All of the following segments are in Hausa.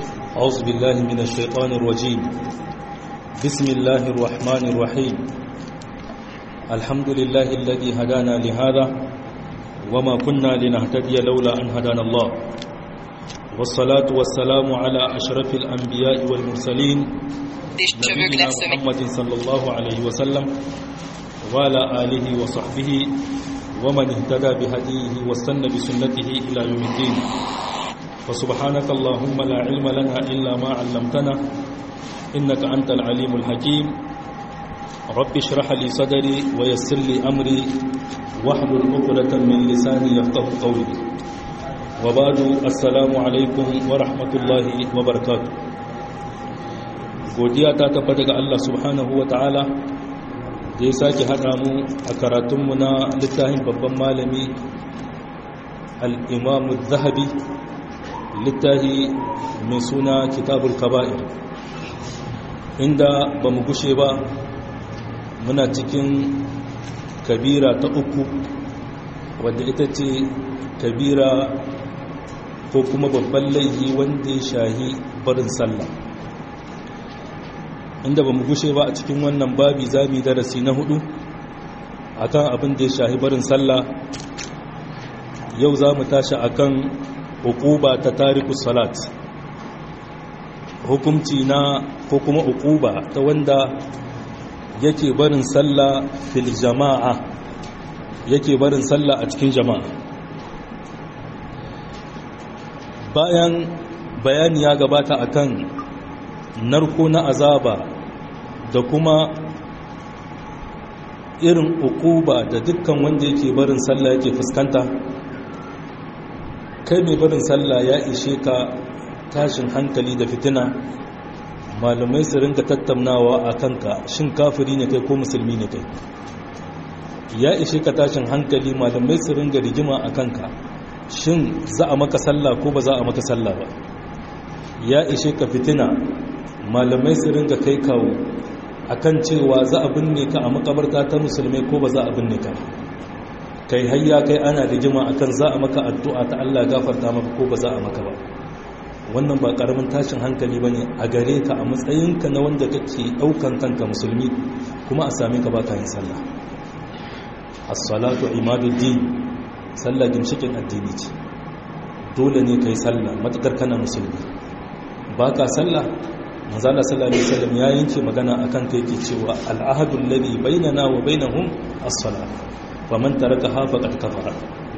أعوذ بالله من الشيطان الرجيم بسم الله الرحمن الرحيم الحمد لله الذي هدانا لهذا وما كنا لنهتدي لولا أن هدانا الله والصلاة والسلام على أشرف الأنبياء والمرسلين نبينا محمد صلى الله عليه وسلم وعلى آله وصحبه ومن اهتدى بهديه واستنى بسنته إلى يوم الدين فسبحانك اللهم لا علم لنا إلا ما علمتنا إنك أنت العليم الحكيم رب اشرح لي صدري ويسر لي أمري واحلل عقدة من لساني يفقه قولي وبعد السلام عليكم ورحمة الله وبركاته godiya ta tabbata ga Allah subhanahu wa ta'ala da ya sake haɗa mu a karatunmu na littafin babban malami al'imamu zahabi littafi mai suna kitabul kaba'ir inda ba mu gushe ba muna cikin kabira ta uku wadda ita ce kabira ko kuma babban laifi wanda ya shahi barin sallah inda ba mu gushe ba a cikin wannan babi za mu yi darasi na hudu akan abin da ya shahi barin sallah yau za mu tashi akan hukuba ta tariku salat hukumci na ko kuma hukuba ta wanda yake barin sallah fil jama'a yake barin sallah a cikin jama'a bayan bayani ya gabata akan narko na azaba da kuma irin ukuba da dukkan wanda yake barin sallah yake fuskanta kai mai barin sallah ya ishe ka tashin hankali da fitina malamai su ringa tattaunawa a kanka shin kafiri ne kai ko musulmi ne kai ya ishe ka tashin hankali malamai su ringa rigima a kanka shin za a maka sallah ko ba za a maka sallah ba ya ishe ka fitina malamai su ringa kai kawo akan cewa za a binne ka a makabarta ta musulmai ko ba za a binne ka kai hayya kai ana rigima akan za a maka addu'a ta Allah gafarta maka ko ba za a maka ba wannan ba karamin tashin hankali bane a gare ka a matsayinka na wanda kake daukan kanka musulmi kuma a same ka baka yin sallah as-salatu imaduddin sallah gimshikin addini ce dole ne kai sallah matakar kana musulmi baka sallah manzala sallallahu alaihi wasallam ya yanke magana akan kai yake cewa al'ahadul ladhi bainana wa bainahum as-salat wa man tarakaha faqad kafara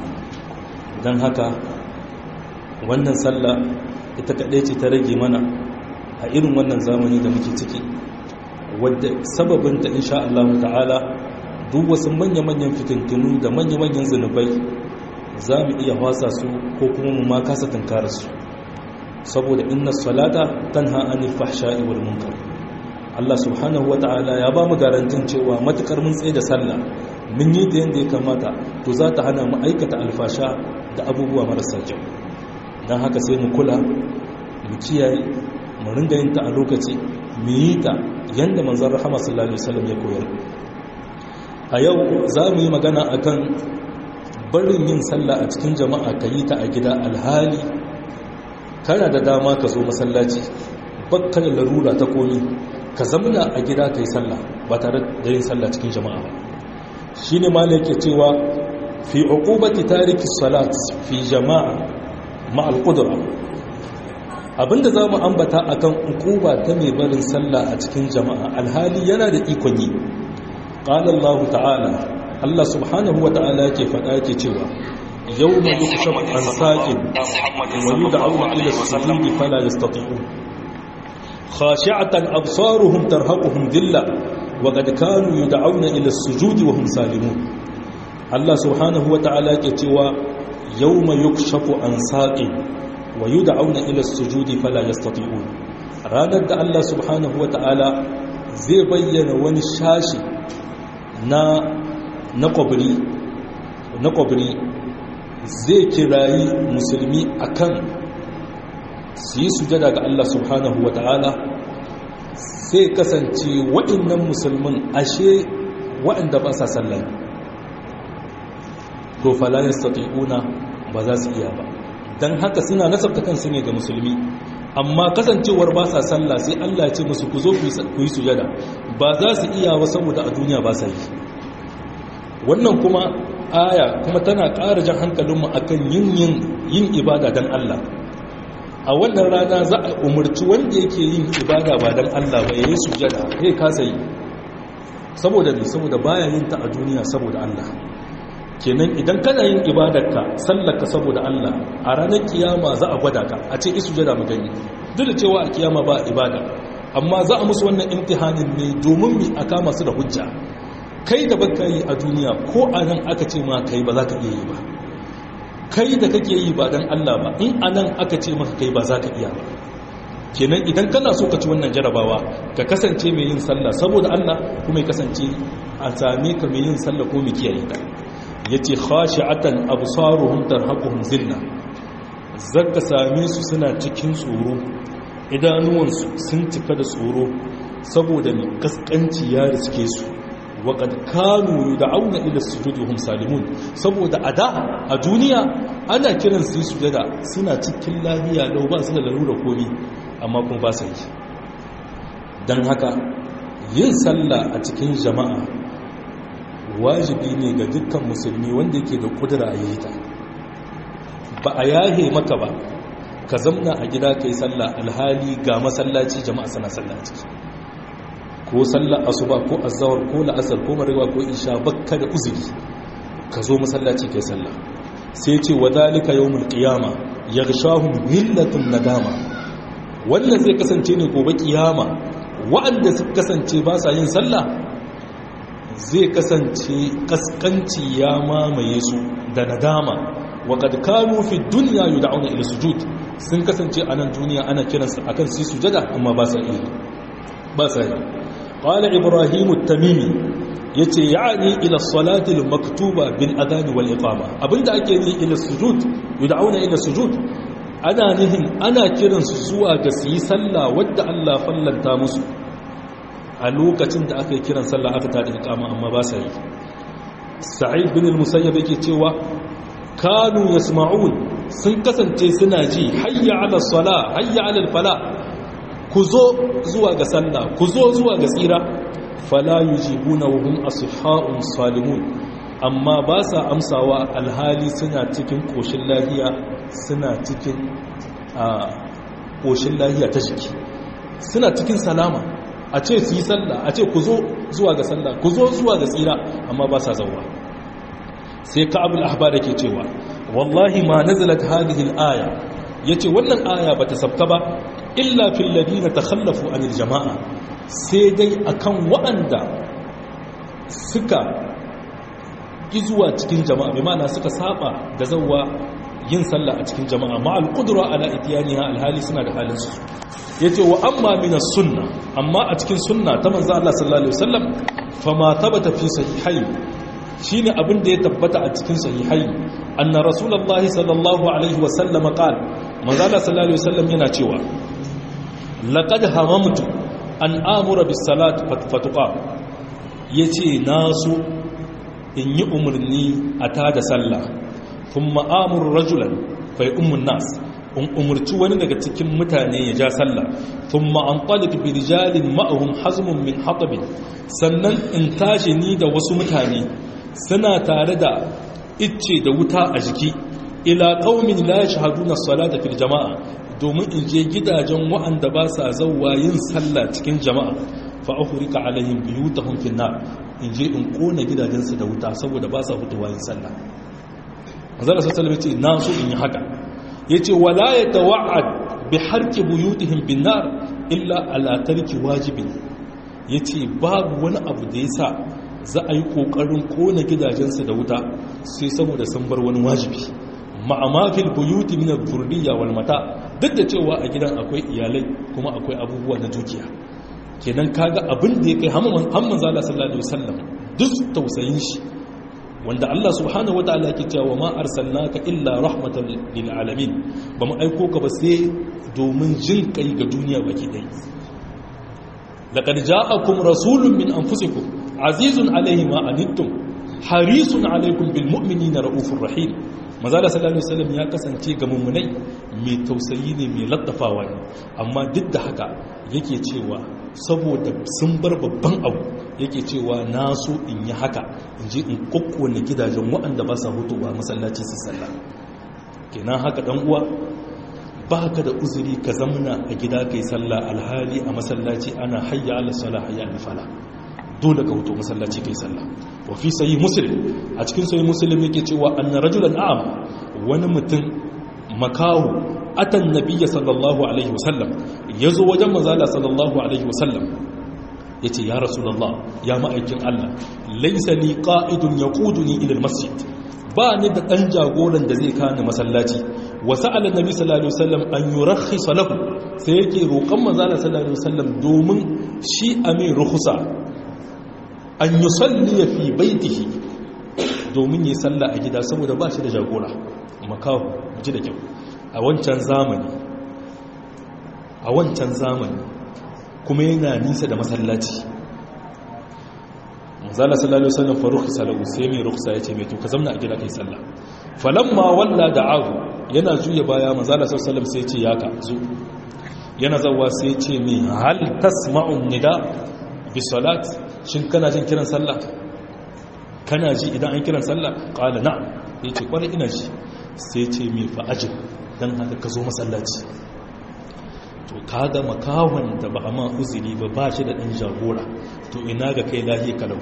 dan haka wannan sallah ita kadai ce ta rage mana a irin wannan zamani da muke ciki wadda sababin ta insha Allah ta'ala duk wasu manya-manyan fitintunu da manya-manyan zanubai za mu iya wasa su ko kuma mu ma kasa tunkarar su saboda inna salata tanha anil fahsha'i wal munkar Allah subhanahu wata'ala ya ba mu garantin cewa matukar mun tsaye da sallah mun yi ta yanda ya kamata to za ta hana mu aikata alfasha da abubuwa marasa kyau dan haka sai mu kula mu kiyaye mu ringa yin ta a lokaci mu yi ta yanda manzon rahama sallallahu alaihi wasallam ya koyar a yau za mu yi magana akan barin yin sallah a cikin jama'a ka yi ta a gida alhali kana da dama ka zo masallaci bakka da larura ta komi ka zamana a gida ka yi sallah ba tare da yin sallah cikin jama'a ba shi ne mala yake cewa fi uqubati tariki salat fi jama'a ma'al qudra abinda za mu ambata akan uquba ta mai barin sallah a cikin jama'a alhali yana da ikon yi qala Allah ta'ala Allah subhanahu wa ta'ala yake faɗa yake cewa يوم يكشف عن ساق ويدعون إلى السجود فلا يستطيعون خاشعة أبصارهم ترهقهم ذلة وقد كانوا يدعون إلى السجود وهم سالمون الله سبحانه وتعالى يتوى يوم يكشف عن ساق ويدعون إلى السجود فلا يستطيعون ranar da Allah subhanahu wa ta'ala zai bayyana wani shashi na na kwabri na kwabri zai kirayi musulmi akan su yi sujada ga Allah subhanahu wa ta'ala sai kasance waɗannan musulmin ashe waɗanda ba sa sallah to fala yastati'una ba za su iya ba dan haka suna nasabta kansu ne ga musulmi amma kasancewar ba sa sallah sai Allah ce musu ku zo ku yi sujada ba za su iya ba saboda a duniya ba sa yi wannan kuma aya kuma tana ƙara jan hankalinmu akan yin yin ibada don Allah a wannan rana za a umarci wanda yake yin ibada ba don Allah ba ya yi sujada ya kasa yi saboda ne saboda baya yin ta a duniya saboda Allah kenan idan kana yin ibadarka sallarka saboda Allah a ranar kiyama za a gwada ka a ce isu jada mu gani duk da cewa a kiyama ba ibada amma za a musu wannan imtihanin ne domin mi a kama su da hujja kai da baka yi a duniya ko a nan aka ce ma kai ba za ka iya yi ba kai da kake yi ba dan Allah ba in a nan aka ce maka kai ba za ka iya ba kenan idan kana so ka ci wannan jarabawa ka kasance mai yin sallah saboda Allah kuma ya kasance a same ka mai yin sallah ko mai kiyaye ta yace khashi'atan absaruhum tarhaquhum zilla zaka same su suna cikin tsoro idanuwansu sun cika da tsoro saboda mai kaskanci ya riske su waƙad kanu yud'auna ila sujudi hum salimun saboda ada a duniya ana kiran su sujada suna cikin lafiya lau ba su da larura komi amma kuma ba su yi dan haka yin sallah a cikin jama'a wajibi ne ga dukkan musulmi wanda yake da kudura a yi ta ba a yahe maka ba ka zamna a gida ka yi sallah alhali ga masallaci jama'a sana sallah ciki ko sallah asuba ko azawar ko la'asar ko marewa ko isha bakka da uzuri ka zo masallaci ka yi sallah sai ce wa dalika yawmul qiyama yaghshahum hillatun nadama wannan zai kasance ne gobe kiyama wa'anda suka kasance ba sa yin sallah zai kasance kaskanci ya mamaye su da nadama wa kad kanu fi dunya yud'auna ila sujud sun kasance a nan duniya ana kiransu akan su sujada amma ba sa yi ba sa yi qala ibrahim at-tamimi yace ya'ni ila salati al-maktuba bil adhan wal iqama abinda ake yi ila sujud yud'auna ila sujud ana nihin ana kiransu zuwa ga su yi sallah wadda Allah fallanta musu a lokacin da aka yi kiran sallah aka tada iqama amma ba sa yi sa'id bin al-musayyab yake cewa kanu yasma'un sun kasance suna ji hayya 'ala sala hayya 'ala al-fala ku zo zuwa ga sallah ku zo zuwa ga tsira fala yujibuna wa hum asihha'un salimun amma ba sa amsawa alhali suna cikin koshin lahiya suna cikin a koshin lahiya ta jiki suna cikin salama a ce su yi sallah a ce ku zo zuwa ga sallah ku zo zuwa ga tsira amma ba sa zauwa sai ka'abul ahbar yake cewa wallahi ma nazalat hadhihi al-aya yace wannan aya bata sabka ba illa fil ladina takhallafu anil jama'a sai dai akan waɗanda suka izuwa cikin jama'a bi ma'ana suka saba da zawwa yin sallah a cikin jama'a ma al-qudra ala itiyaniha al-hali suna da halin su yace wa amma min as-sunna amma a cikin sunna ta manzo Allah sallallahu alaihi wasallam fama thabata fi sahihayn shine abin da ya tabbata a cikin sahihai anna rasulullahi sallallahu alaihi wasallam qala manzo Allah sallallahu alaihi wasallam yana cewa laqad hamamtu an amura bis salat fatuqa yace nasu in yi umarni a tada sallah kuma amur rajulan fa ummun nas in umurci wani daga cikin mutane ya ja sallah thumma antaliq bi rijalin ma'ahum hazmun min hatab sannan in tashi ni da wasu mutane suna tare da icce da wuta a jiki ila qaumin la yashhaduna as-salata fil jama'a domin in je gidajen wa'anda ba sa zawwa yin sallah cikin jama'a fa ahrika alaihim biyutahum fil nar in je in kona gidajensu da wuta saboda ba sa fitowa yin sallah azalla sallallahu alaihi na so in yi haka yace wala yatawa'ad bi harqi buyutihim bin nar illa ala tarki wajibin yace babu wani abu da yasa za a yi kokarin kona gidajensu da wuta sai saboda sun bar wani wajibi ma'amafil buyuti min al-furdiyya wal mata duk da cewa a gidan akwai iyalai kuma akwai abubuwa na dukiya kenan kaga abin da ya kai hamman zala sallallahu alaihi wasallam duk tausayin shi wanda Allah subhanahu wataala yake cewa ma arsalnaka illa rahmatan lil alamin ba mu aiko ka ba sai domin jin kai ga duniya baki dai laqad ja'akum rasulun min anfusikum azizun alaihi ma anittum harisun alaikum bil mu'minina raufur rahim mazala sallallahu alaihi wasallam ya kasance ga mummunai mai tausayi ne mai laddafawa ne amma duk da haka yake cewa saboda sun bar babban abu yake cewa na so in yi haka in je in kokkone gidajen waɗanda ba sa hutuwa masallaci su sallah kenan haka dan uwa ba ka da uzuri ka zamna a gida kai sallah alhali a masallaci ana hayya ala sala hayya ala fala dole ka hutu masallaci kai sallah wa fi sahih muslim a cikin sahih muslim yake cewa anna rajulan a'am wani mutum makahu atan nabiyya sallallahu alaihi wasallam yazo wajen manzala sallallahu alaihi wasallam yace ya rasulullah ya ma'aikin Allah laysa li qa'idun yaquduni ila almasjid ba ni da dan jagoran da zai kani masallaci wa sa'ala nabi sallallahu alaihi wasallam an yurakhisa lahu sai yake roƙon manzala sallallahu alaihi wasallam domin shi amin rukhsa an yusalli fi baitihi domin yi sallah a gida saboda ba shi da jagora makahu ji da kyau a wancan zamani a wancan zamani kuma yana nisa da masallaci manzala sallallahu alaihi wasallam faruk salahu sai mai ruksa yace mai to ka zamna a gida kai sallah falamma walla da'ahu yana juya baya manzala sallallahu alaihi wasallam sai yace ya ka zo yana zawa sai yace mai hal tasma'un nida bi salat shin kana jin kiran sallah kana ji idan an kiran sallah qala na'am yace kwarai ina ji sai ce mai fa'ajin dan haka ka zo masallaci to kaga makawan da ba a ma uzuri ba ba shi da ɗan jagora to ina ga kai lahiyar kalau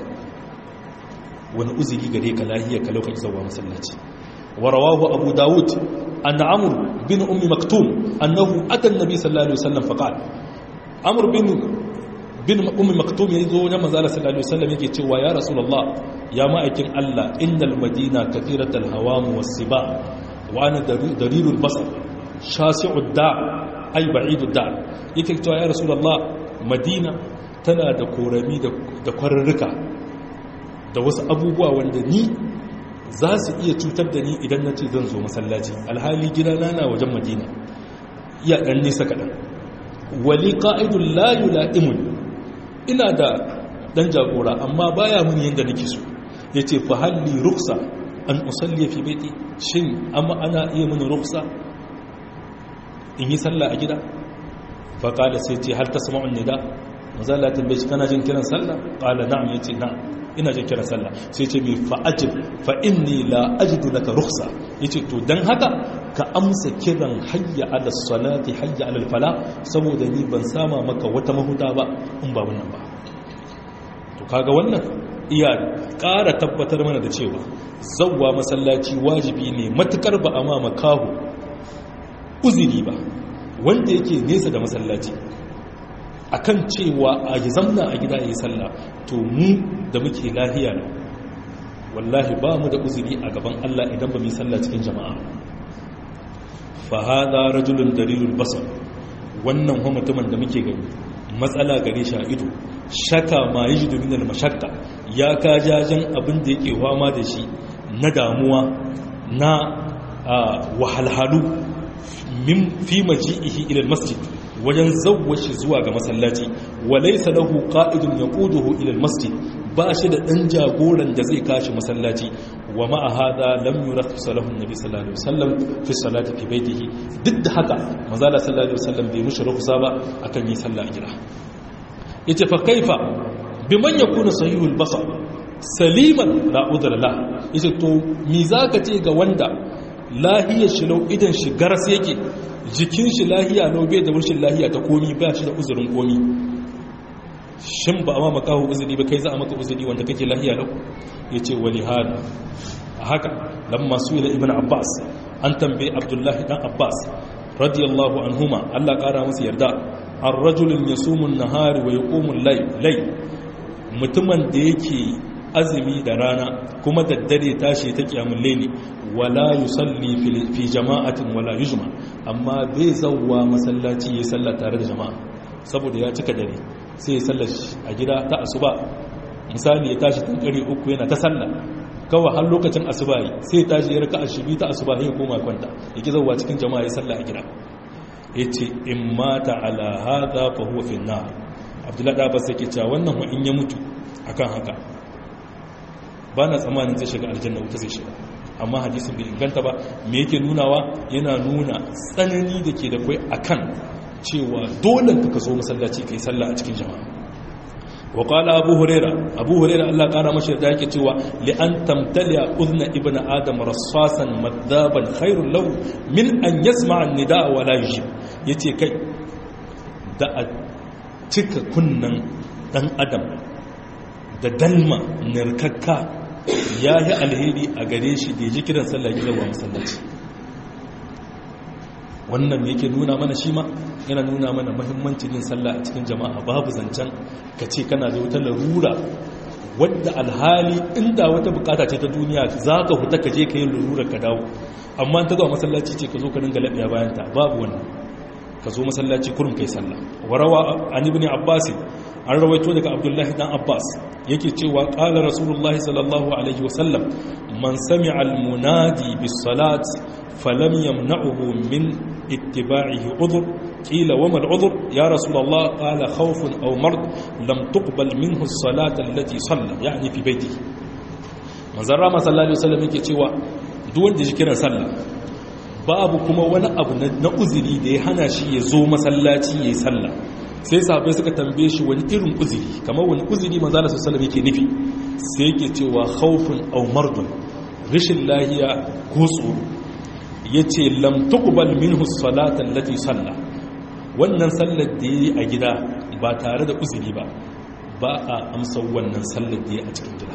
wani uzuri gare ka lahiyar kalau ka izawa masallaci warawahu abu dawud an amur bin ummi maktum annahu atan nabi sallallahu alaihi wasallam faqal amur bin bin ummi maktum ya zo na manzala sallallahu alaihi wasallam yake cewa ya rasulullah ya ma'aikin Allah innal madina kathiratul hawam was-siba wa ana darirul basar shasi'ud da' ai ba'idu da yake cewa ya rasulullah madina tana da korami da kwararruka da wasu abubuwa wanda ni za su iya cutar da ni idan na ce zan zo masallaci alhali gidana na wajen madina iya ɗan nisa kaɗan wali ƙa'idun layu la'imun ina da ɗan jagora amma baya muni yadda nake so ya ce fa halli ruksa an usalli fi baiti shin amma ana iya mini ruksa in yi sallah a gida faƙala sai ce har ta sama'un nida mazala tambaye shi kana jin kiran sallah ƙala na'am ya ce na'am ina jin kiran sallah sai ce mai fa'ajib fa'inni la ajidu laka ruksa ya ce to don haka ka amsa kiran hayya ala salati hayya ala fala saboda ni ban sama maka wata mahuta ba in ba wannan ba to kaga wannan iya ƙara tabbatar mana da cewa zawwa masallaci wajibi ne matukar ba a ma makahu uziri ba wanda yake nesa da masallaci akan cewa a yi zamna a gida ya yi sallah to mu da muke lahiya ne wallahi ba mu da uziri a gaban Allah idan ba mu yi sallah cikin jama'a fa hada rajulun dalilul basar wannan ho mutumin da muke gani matsala gare shi a ido shaka ma yajidu min al mashakka ya ka jajan abin da yake fama da shi na damuwa na wahalhalu min fi maji'ihi ila masjid wajen zawwashi zuwa ga masallaci wa laysa lahu qa'idun yaquduhu ila masjid ba shi da dan jagoran da zai kashi masallaci wa ma hada lam yurakhis lahu annabi sallallahu alaihi wasallam fi salati fi baitihi duk da haka manzo sallallahu alaihi wasallam bai mushi rukhsa ba akan yi sallah a gida yace fa kaifa biman yakunu sahihul basar saliman la udra la yace to me zaka ce ga wanda lahiyar shi lau idan shi garas yake jikin shi lahiya lau bai da wurshin lahiya ta komi ba shi da uzurin komi shin ba a ma makaho uzuri ba kai za a maka uzuri wanda kake lahiya lau ya ce wani hada a haka lamma su ila ibn abbas an tambaye abdullahi dan abbas radiyallahu anhuma allah kara musu yarda an rajulun ya sumun nahari wa ya komun lai mutumin da yake azumi da rana kuma daddare tashi ta kiyamun laili wala yusalli fi jama'atin wala yujma amma bai zawwa masallaci ya salla tare da jama'a saboda ya cika dare sai ya salla a gida ta asuba misali ya tashi tun kare uku yana ta salla kawai har lokacin asuba yi sai ya tashi ya raka ashibi ta asuba ya koma kwanta yake zawwa cikin jama'a ya salla a gida yace in mata ala hadha fa huwa fi nar abdullahi da abbas yake cewa wannan wa in ya mutu akan haka ba na tsammanin zai shiga aljanna wuta zai shiga amma hadisin bai inganta ba me yake nunawa yana nuna tsanani da ke da kwai akan cewa dole ka zo masallaci kai sallah a cikin jama'a wa qala abu huraira abu huraira Allah kara mashi da yake cewa li an tamtaliya udna ibn adam rassasan madaban khairul lahu min an yasma'a an-nidaa wa la yujib yace kai da a cika kunnan dan adam da dalma narkakka ya yi alheri a gare shi da ya ji kiran sallah gidan wa masallaci wannan yake nuna mana shi ma yana nuna mana mahimmancin yin sallah a cikin jama'a babu zancen ka ce kana da wata larura wadda alhali inda wata bukata ce ta duniya za ka huta ka je ka yi larura ka dawo amma ta zuwa masallaci ce ka zo ka ringa laɓiya bayan ta babu wannan ka zo masallaci kurum kai sallah warawa an ibn abbas an rawaito daga abdullahi dan abbas yake cewa qala rasulullahi sallallahu alaihi wasallam man sami'a al-munadi bis salat falam yamna'uhu min ittiba'ihi udhr qila wa mal udhr ya rasulullah qala khawfun aw mard lam tuqbal minhu as-salat allati salla yani fi baytihi manzon rama sallallahu alaihi wasallam yake cewa duk wanda ji kiran sallah babu kuma wani abu na uzuri da ya hana shi ya zo masallaci ya yi sallah sai sahabai suka tambaye shi wani irin uzuri kamar wani uzuri manzala su salama yake nufi sai yake cewa haufin au mardun rashin lahiya ko tsoro ya ce lamtukubal minhu salatan lati sallah wannan sallar da ya yi a gida ba tare da uzuri ba ba a amsa wannan sallar da ya a cikin gida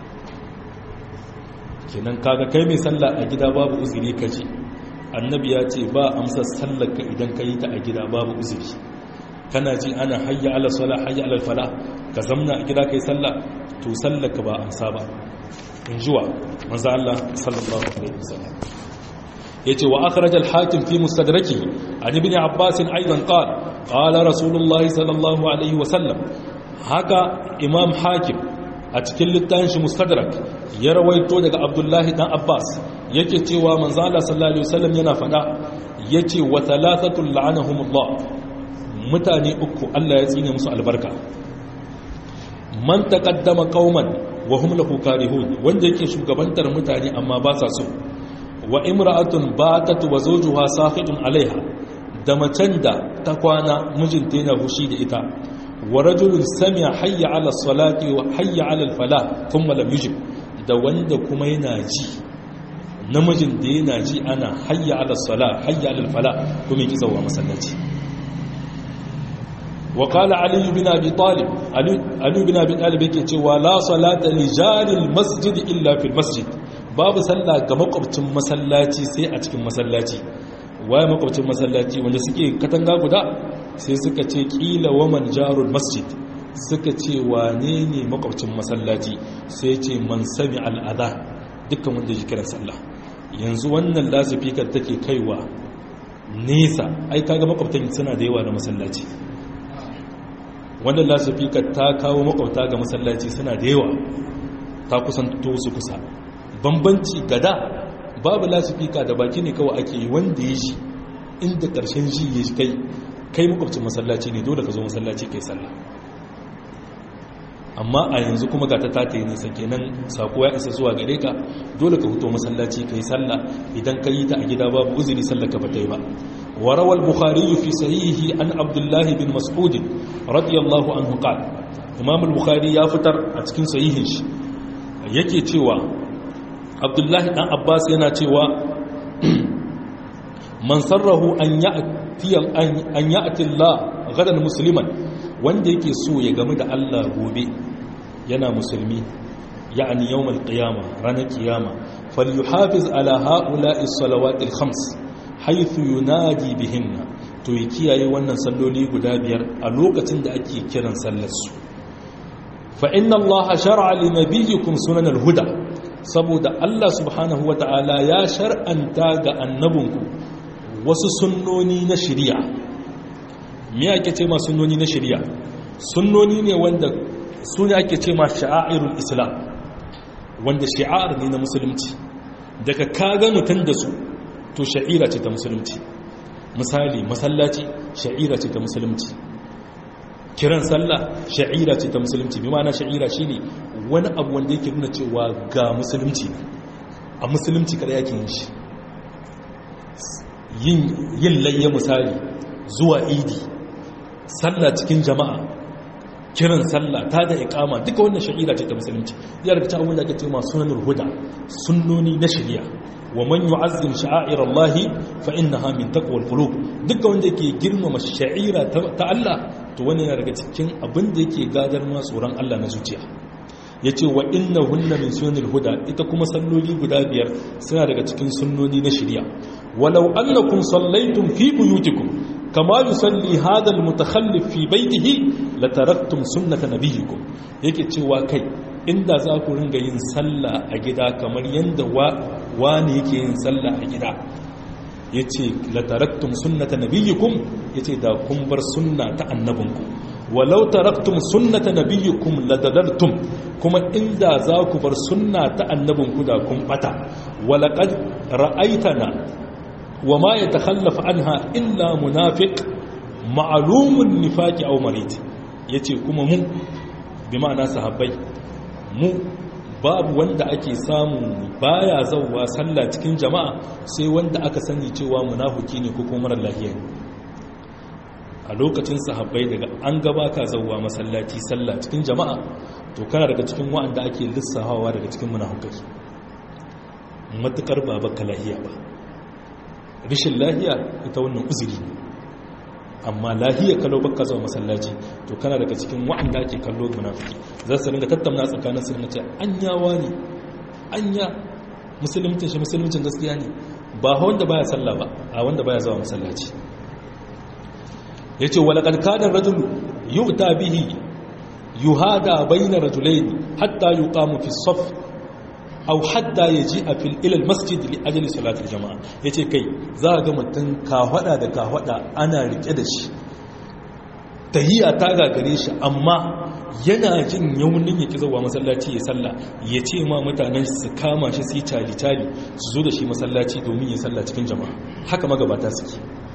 kenan kaga kai mai sallah a gida babu uzuri ka ce annabi ya ce ba amsa sallarka idan ka yi ta a gida babu uzuri kana ji ana hayya ala sala hayya ala fala ka zamna a gida kai sallah to sallarka ba amsa ba in jiwa manzo Allah sallallahu alaihi wasallam yace wa akhraj al hakim fi mustadrakihi an ibn abbas aidan qala qala rasulullahi sallallahu alaihi wasallam haka imam hakim a cikin littafin shi mustadrak ya rawaito daga abdullahi dan abbas yake cewa manzo Allah sallallahu alaihi wasallam yana fada yace wa thalathatul la'anahumullah mutane uku Allah ya tsine musu albarka man taqaddama qauman wa hum lahu karihun wanda yake shugabantar mutane amma ba sa so wa imra'atun batat wa zawjuha saqitun alaiha da macen da ta kwana mijinta yana hushi da ita wa rajulun sami'a hayya 'ala salati wa hayya 'ala al-falah thumma lam yujib da wanda kuma yana ji namijin da yana ji ana hayya 'ala sala hayya 'ala al-falah kuma yake zawa masallaci wa qala ali ibn abi talib ali ibn abi talib yake cewa la salata li jari al-masjid illa fi al-masjid babu sallah ga makwabcin masallaci sai a cikin masallaci waye makwabcin masallaci wanda suke katanga guda sai suka ce kila waman jarul masjid suka ce wane ne makwabcin masallaci sai ce man sami al'ada dukkan wanda ji kiran sallah yanzu wannan lasifikar take kaiwa nesa ai kaga makwabtan suna da yawa na masallaci wannan lasifikar ta kawo makwabta ga masallaci suna da yawa ta kusanto su kusa bambanci gada babu lasifika da baki ne kawai ake yi wanda ya ji inda ƙarshen ji ya kai kai makwabcin masallaci ne dole ka zo masallaci kai sallah amma a yanzu kuma ga ta tata yi nisa kenan sako ya isa zuwa gare ka dole ka fito masallaci kai sallah idan ka yi ta a gida babu uzuri sallah ka bata yi ba وروى البخاري في صحيحه عن عبد الله بن مسعود رضي الله عنه قال امام البخاري ya fitar a cikin sahihin shi yake cewa abdullahi dan abbas yana cewa man sarrahu an ya'ti an ya'ti Allah gadan musliman wanda yake so ya gamu da Allah gobe yana musulmi ya'ani yawmal qiyamah ranar kiyama falyuhafiz ala ha'ula'i salawati al-khams haythu yunadi bihinna to ya kiyaye wannan salloli guda biyar a lokacin da ake kiran sallar su fa inna Allah shar'a li nabiyyikum sunan al-huda saboda Allah subhanahu wa ta'ala ya shar'anta ga annabinku wasu sunnoni na shari'a me ake ce ma sunnoni na shari'a sunnoni ne wanda su ne ake ce ma sha'airul islam wanda shi'ar ne na musulunci daga kaga mutum da su to sha'ira ce ta musulunci misali masallaci sha'ira ce ta musulunci kiran sallah sha'ira ce ta musulunci bi ma'ana sha'ira shine wani abu wanda yake nuna cewa ga musulunci a musulunci kada yake yin shi yin layya misali zuwa idi sallah cikin jama'a kiran sallah ta da ikama duka wannan sha'ira ce ta musulunci ya daga cikin da ake cewa sunanul huda sunnoni na shari'a wa man yu'azzim sha'airallahi fa innaha min taqwal qulub duka wanda yake girmama sha'ira ta Allah to wannan yana daga cikin abin da yake gadar ma tsoron Allah na zuciya yace wa innahunna min sunanil huda ita kuma salloli guda biyar suna daga cikin sunnoni na shari'a walau annakum sallaytum fi buyutikum kama yusalli hadha almutakhallif fi baytihi lataraktum sunnata nabiyikum yake cewa kai inda za ku ringa yin sallah a gida kamar yanda wani yake yin sallah a gida yace lataraktum sunnata nabiyikum yace da kun bar sunna ta annabinku walau taraktum sunnata nabiyikum ladalaltum kuma inda za ku bar sunna ta annabinku da kun bata walaqad ra'aitana وما يتخلف عنها إلا منافق معلوم النفاق أو مريض yace kuma mu bi ma'ana sahabbai mu babu wanda ake samu baya zauwa sallah cikin jama'a sai wanda aka sani cewa munafiki ne ko kuma marar lafiya a lokacin sahabbai daga an gabata zauwa masallaci sallah cikin jama'a to kana daga cikin wa'anda ake lissahawa daga cikin munafikai matukar baba lahiya ba rashin lahiya ita wannan uzuri ne amma lahiya kalau baka zama masallaci to kana daga cikin wa'anda ake kallo munafiki za su ringa tattauna tsakanin su ce anyawa ne anya musulmincin shi musulmincin gaskiya ne ba wanda baya sallah ba a wanda baya zama masallaci yace wala kad kana rajul yu'ta bihi yuhada bayna rajulayn hatta yuqamu fi as-saff aw hatta yaji'a fil ila al-masjid li ajli salati al-jama'a yace kai za ga mutun kafada da kafada ana rike da shi tahiya ta gagare shi amma yana jin yaunin yake zuwa masallaci ya salla ya ce ma mutanen su kama shi su yi cali-cali su zo da shi masallaci domin ya salla cikin jama'a haka magabata suke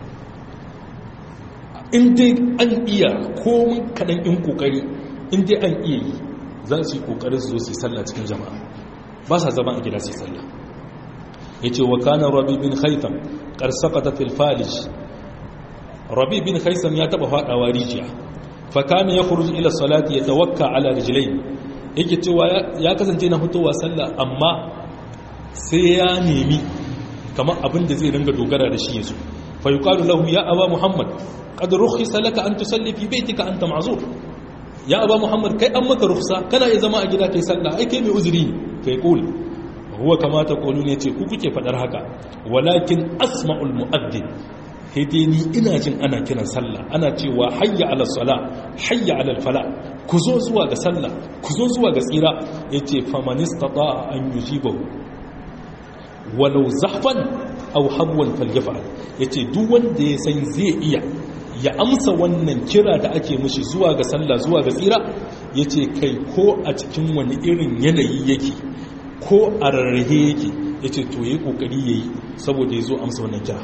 in dai an iya komin kaɗan in ƙoƙari in dai an iya yi za su yi ƙoƙarin su zo su yi salla cikin jama'a ba sa zama a gida su yi salla ya ce wa kanan rabi bin haitham ƙarsakata filfalish rabi bin haitham ya taɓa faɗawa rijiya fakana ya khuruj ila salati ya tawakka ala rijlain yake cewa ya kasance na fitowa sallah amma sai ya nemi kamar abin da zai ringa dogara da shi yazo fa yuqalu lahu ya aba muhammad qad rukhisa laka an tusalli fi baytika anta ma'zur ya aba muhammad kai an maka rukhsa kana iya zama a gida kai sallah ai kai mai uzuri kai kul huwa kama taqulun yace ku kuke fadar haka walakin asma'ul mu'addin dai ni ina jin ana kiran sallah ana cewa hayya ala sala hayya ala fala ku zo zuwa ga sallah ku zo zuwa ga tsira yace famanistata an yujibahu walau zahfan aw habwan falyaf'al yace duk wanda ya san zai iya ya amsa wannan kira da ake mishi zuwa ga sallah zuwa ga tsira yace kai ko a cikin wani irin yanayi yake ko a rarrahe yake yace to yayi kokari yayi saboda yazo amsa wannan kira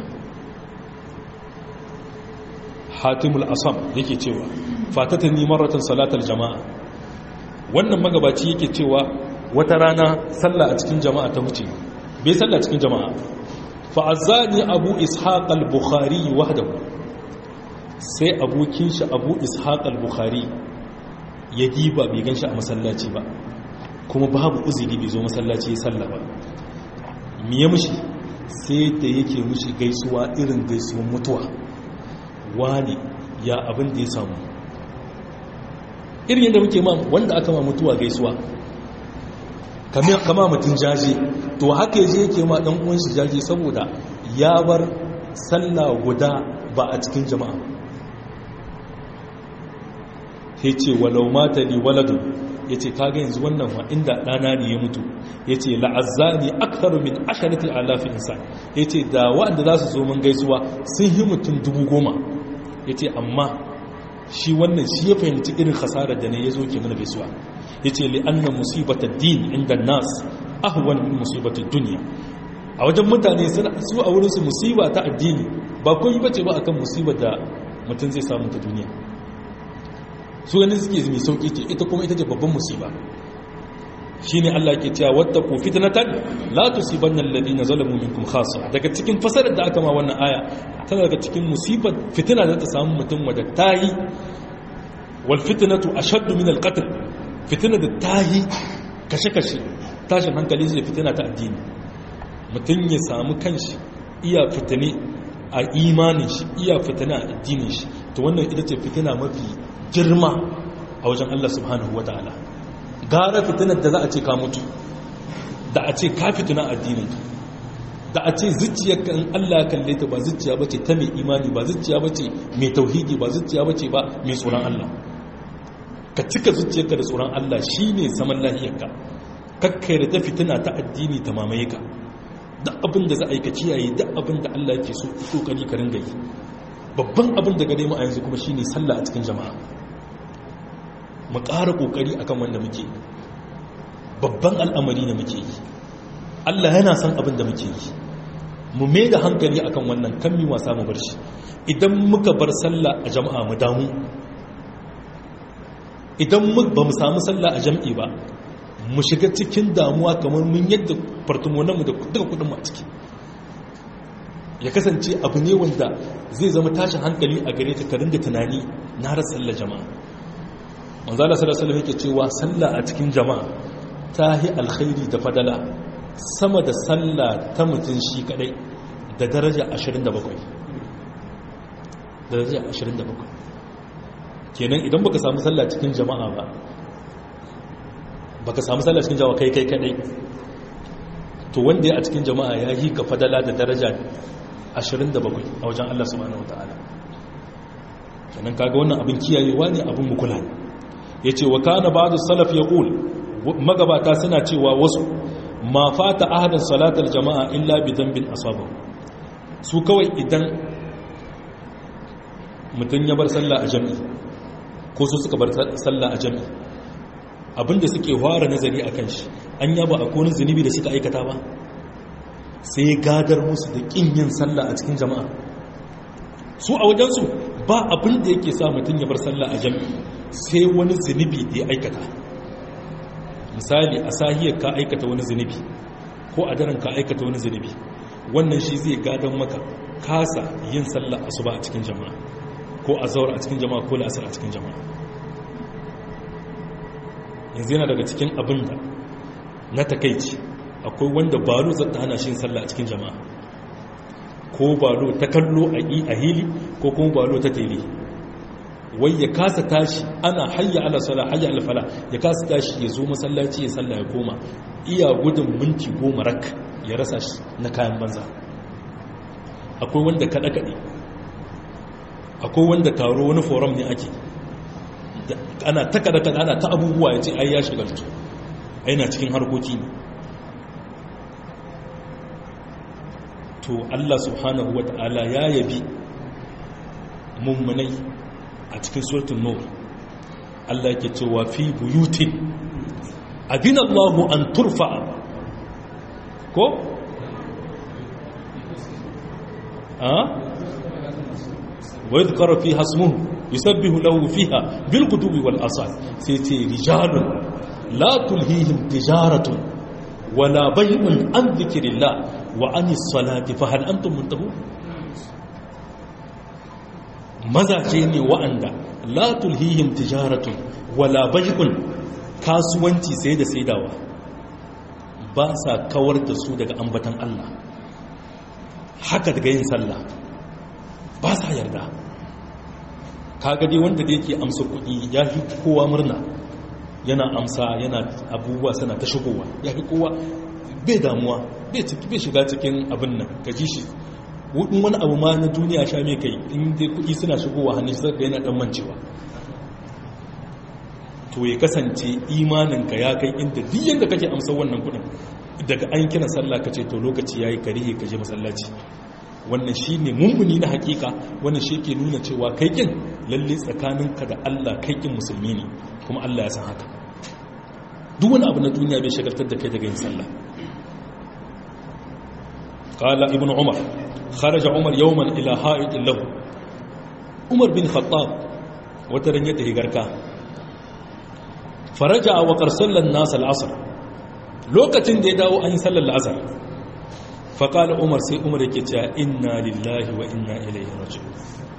hatimul asam yake cewa fatatani maratan salatal jama'a wannan magabaci yake cewa wata rana sallah a cikin jama'a ta wuce bai sallah cikin jama'a fa'azzani abu ishaq al-bukhari wahdahu sai abokin shi abu ishaq al-bukhari ya diba bai ganshi a masallaci ba kuma babu uzuri bai zo masallaci ya sallah ba me ya mushi sai da yake mushi gaisuwa irin gaisuwan mutuwa wani ya abin da ya samu irin yadda muke ma wanda aka ma mutuwa gaisuwa kama mutum jaje to haka yaje yake ma dan uwan shi jaje saboda ya bar sallah guda ba a cikin jama'a yace walau mata li waladun yace kaga yanzu wannan wa inda dana ne ya mutu yace la'azzani aktharu min asharati alafi insan yace da wanda za su zo mun gaisuwa sun yi mutum dubu goma ya ce amma shi wannan shi ya fahimci irin hasarar da ne ya zo ke mana gaisuwa ya ce li'annan musibatar din inda nas ahuwan min musibatar duniya a wajen mutane su a wurinsu musiba ta addini ba kun yi bace ba akan musibar da mutum zai samu ta duniya su ganin suke mai sauƙi ce ita kuma ita ce babban musiba shine Allah ke cewa wattaqu fitnatan la tusibanna alladhina zalamu minkum khassa daga cikin fasarar da aka ma wannan aya tana daga cikin musibar fitina da ta samu mutum wadda tayi wal fitnatu ashaddu min al qatl fitina da tayi kashe kashe tashin hankali zai fitina ta addini mutum ya samu kanshi iya fitine a imanin shi iya fitina a addinin shi to wannan ita ce fitina mafi girma a wajen Allah subhanahu wataala gara fitinar da za a ce ka mutu da a ce ka fitina addinin da a ce zuciyarka in Allah ya kalle ta ba zuciya bace ta mai imani ba zuciya bace mai tauhidi ba zuciya bace ba mai tsoron Allah ka cika zuciyarka da tsoron Allah shine zaman lahiyarka kakkai da ta fitina ta addini ta mamaye ka duk abin da za a yi ka kiyaye duk abin da Allah yake so kokari ka ringa yi babban abin da gare mu a yanzu kuma shine sallah a cikin jama'a mu ƙara kokari akan wanda muke babban al'amari ne muke yi Allah yana son abin da muke yi mu mai da hankali akan wannan kan mi wasa mu bar shi idan muka bar sallah a jama'a mu damu idan ba mu samu sallah a jam'i ba mu shiga cikin damuwa kamar mun yadda fartumonanmu da duka kudinmu a ciki ya kasance abu ne wanda zai zama tashin hankali a gare ka karin da tunani na har sallar jama'a manzala sallallahu yake cewa sallah a cikin jama'a ta yi alkhairi da fadala sama da sallah ta mutum shi kadai da daraja 27 daraja 27 kenan idan baka samu sallah cikin jama'a ba baka samu sallah cikin jama'a kai kai kadai to wanda ya a cikin jama'a ya yi ka fadala da daraja 27 a wajen Allah subhanahu wataala kenan kaga wannan abin kiyayewa ne abin mukula ne yace wa kana ba'd salaf yaqul magabata suna cewa wasu ma fata ahadan salatal jama'a illa bi dhanbin asaba su kawai idan mutun ya bar sallah a jami'i ko su suka bar sallah a jami'i abinda suke fara nazari a kan shi an yaba a konin zunubi da suka aikata ba sai gadar musu da ƙin yin sallah a cikin jama'a su a wajensu ba abin da yake sa mutum ya bar sallah a jami'i sai wani zunubi da ya aikata misali a sahiyar ka aikata wani zunubi ko a daren ka aikata wani zunubi wannan shi zai gadon maka kasa yin sallah asuba a cikin jama'a ko a zaura a cikin jama'a ko la'asar a cikin jama'a yanzu yana daga cikin abin da na takaici akwai wanda balo zata hana shi sallah a cikin jama'a ko balo ta kallo a hili ko kuma balo ta tele wai ya kasa tashi ana hayya ala sala hayya ala fala ya kasa tashi ya zo masallaci ya sallah ya koma iya gudun minti goma rak ya rasa shi na kayan banza akwai wanda kaɗe-kaɗe akwai wanda taro wani forum ne ake ana ta kada kada ana ta abubuwa ya ce ai ya shigaltu ai na cikin harkoki ne to Allah subhanahu wata'ala ya yabi mummunai a cikin suratul nur Allah yake cewa fi buyutin abin Allah an turfa ko a wa yadhkara fiha ismuhu yusabbihu lahu fiha bil qudubi wal asal sai ce rijalun la tulhihim tijaratun wala bay'un an dhikrillah wa anis salati fa hal antum muntahun mazaje ne wa'anda la tulhihim tijaratun wala bay'un kasuwanci sai da saidawa ba sa kawar da su daga ambatan Allah haka daga yin sallah ba sa yarda kaga dai wanda da yake amsa kuɗi ya fi kowa murna yana amsa yana abubuwa sana ta shigowa ya fi kowa bai damuwa bai shiga cikin abin nan ka ji shi wudin wani abu ma na duniya sha mai kai in dai kuɗi suna shigowa hannun shi zaka yana dan mancewa to ya kasance imaninka ya kai inda duk yanda kake amsa wannan kuɗin daga an kira sallah ka ce to lokaci yayi karihe ka je masallaci wannan shi ne mummuni na hakika wannan shi ke nuna cewa kaikin lalle tsakaninka da Allah kaikin musulmi ne kuma Allah ya san haka duk wani abu na duniya bai shagaltar da kai daga yin sallah qala ibn umar kharaja umar yawman ila ha'id lahu umar bin khattab wata ran ya tafi garka faraja wa qarsallan nas al-asr lokacin da ya dawo an yi sallar la'asar faƙala umar sai umar yake cewa inna lillahi wa inna ilaihi raji'un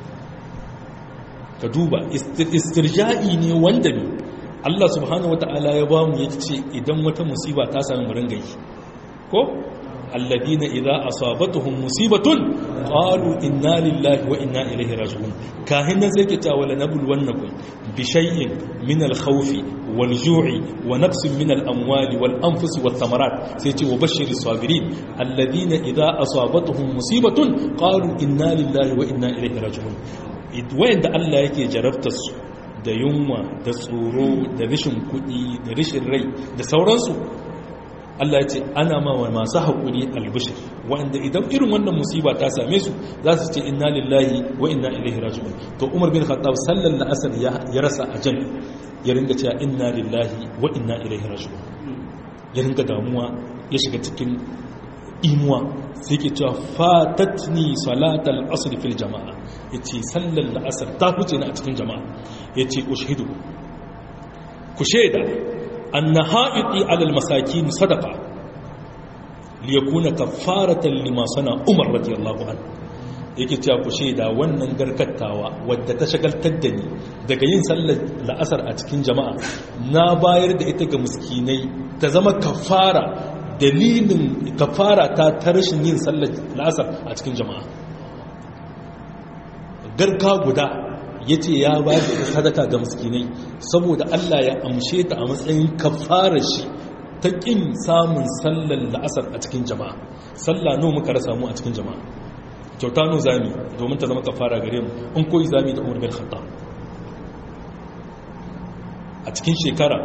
ka duba istirja'i ne wanda ne Allah subhanahu wata'ala ya ba mu yace idan wata musiba ta sami mu ringa yi ko alladina idza asabatuhum musibatun qalu inna lillahi wa inna ilaihi raji'un kahin nan sai ke ta wala nabluwannakum bi shay'in min al-khawf wal-ju'i wa naqsin min al-amwali wal-anfusi wath-thamarat sai ce wa bashiris sabirin alladina idza asabatuhum musibatun qalu inna lillahi wa inna ilaihi raji'un wayanda Allah yake jarabtar su da yunwa da tsoro da rashin kuɗi da rashin rai da sauransu Allah ya ce ana ma wa masu haƙuri albishir wanda idan irin wannan musiba ta same su za su ce inna lillahi wa inna ilaihi raji'un to Umar bin Khattab sallan la'asar ya rasa a jan ya ringa cewa inna lillahi wa inna ilaihi raji'un ya ringa damuwa ya shiga cikin imuwa sai ke cewa fatatni salatal asr fil jama'a yace sallan la'asar ta huce ni a cikin jama'a yace ushidu ku shaida أن هائطي على المساكين صدقة ليكون كفارة لما صنع عمر رضي الله عنه yake cewa ku shaida wannan garkattawa wadda ta shagaltar da ni daga yin sallar la'asar a cikin jama'a na bayar da ita ga muskinai ta zama kafara dalilin kafara ta ta rashin yin sallar la'asar a cikin jama'a garka guda ya ce ya ba da sadaka ga muskinai saboda Allah ya amshe ta a matsayin kafara shi ta ƙin samun sallar la'asar a cikin jama'a sallah no muka rasa mu a cikin jama'a kyauta no zami domin ta zama kafara gare mu in koyi zami da umar bin khattab a cikin shekara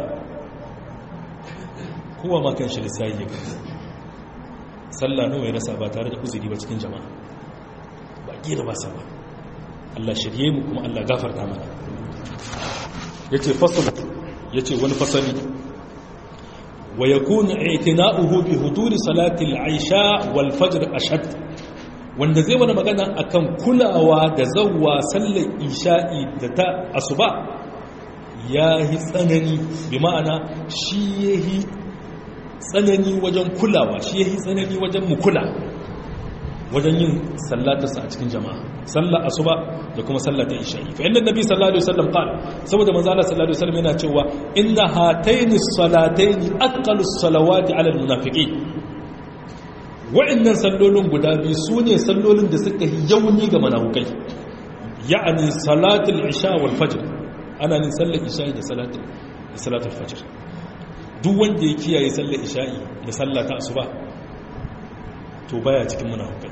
kowa ma kan shi lissayi ya kai sallah no ya rasa ba tare da uzuri ba cikin jama'a ba gira ba sa ba Allah shirye mu kuma Allah gafarta mana yace fasal yace wani fasali wa yakunu i'tina'uhu bi huduri salati al-aisha wal fajr ashad wanda zai wani magana akan kulawa da zawwa sallar isha'i da ta asuba yahi tsanani bi ma'ana shi yahi tsanani wajen kulawa shi yahi tsanani wajen mu kula wajen yin sallatarsa a cikin jama'a sallar asuba da kuma sallata isha'i fa inda nabi sallallahu alaihi wasallam qala saboda manzo Allah sallallahu alaihi wasallam yana cewa inna hataini salataini aqallu salawati ala almunafiqin wa'annan sallolin guda biyu sune sallolin da suka yi yauni ga munafikai ya'ani salatul isha wal fajr ana nin sallar isha'i da salatul da salatul fajr duk wanda ya kiyaye sallar isha'i da sallata asuba to baya cikin munafukai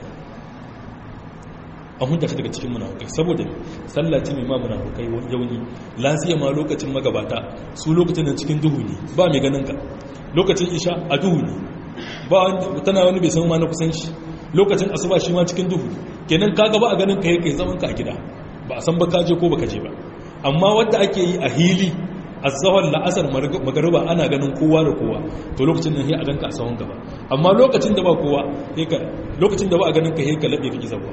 an hunta daga cikin munafukai saboda sallah ce mai ma munafukai yauni lafiya ma lokacin magabata su lokacin da cikin duhu ne ba mai ganin ka lokacin isha a duhu ne ba tana wani bai san ma na kusan shi lokacin asuba shi ma cikin duhu kenan ka gaba a ganin ka yake zaman ka a gida ba a san ba ka je ko baka je ba amma wanda ake yi a hili azahar la'asar magariba ana ganin kowa da kowa to lokacin nan a ganka a sahun gaba amma lokacin da ba kowa lokacin da ba a ganin ka ka laɓe ka gizawa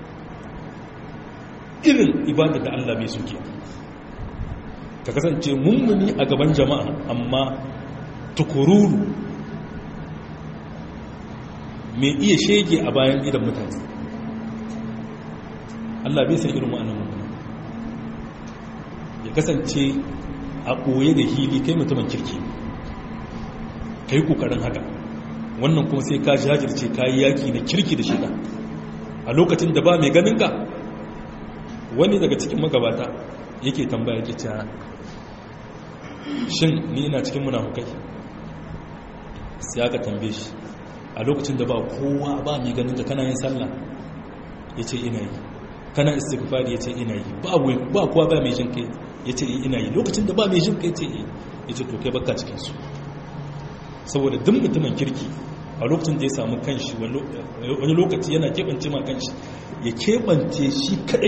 irin ibada da Allah bai suke ka kasance mummuni a gaban jama'a amma tukururu mai iya shege a bayan idan mutane Allah bai san irin wa'annan mummuni ya kasance a ɓoye da hili kai mutumin kirki ka yi ƙoƙarin haka wannan kuma sai ka jajirce ka yi yaƙi na kirki da shida a lokacin da ba mai ganinka wani daga cikin magabata yake tambaya ke cewa shin ni ina cikin munafukai sai aka tambaye shi a lokacin da ba kowa ba mai ganinka kana yin sallah ya ce ina yi kana istighfari ya ce ina yi ba kowa ba mai jin kai ya ce ina yi lokacin da ba mai jin kai ce ya ce to kai baka cikinsu saboda duk mutumin kirki a lokacin da ya samu kanshi wani lokaci yana keɓance ma kanshi ya keɓance shi kaɗai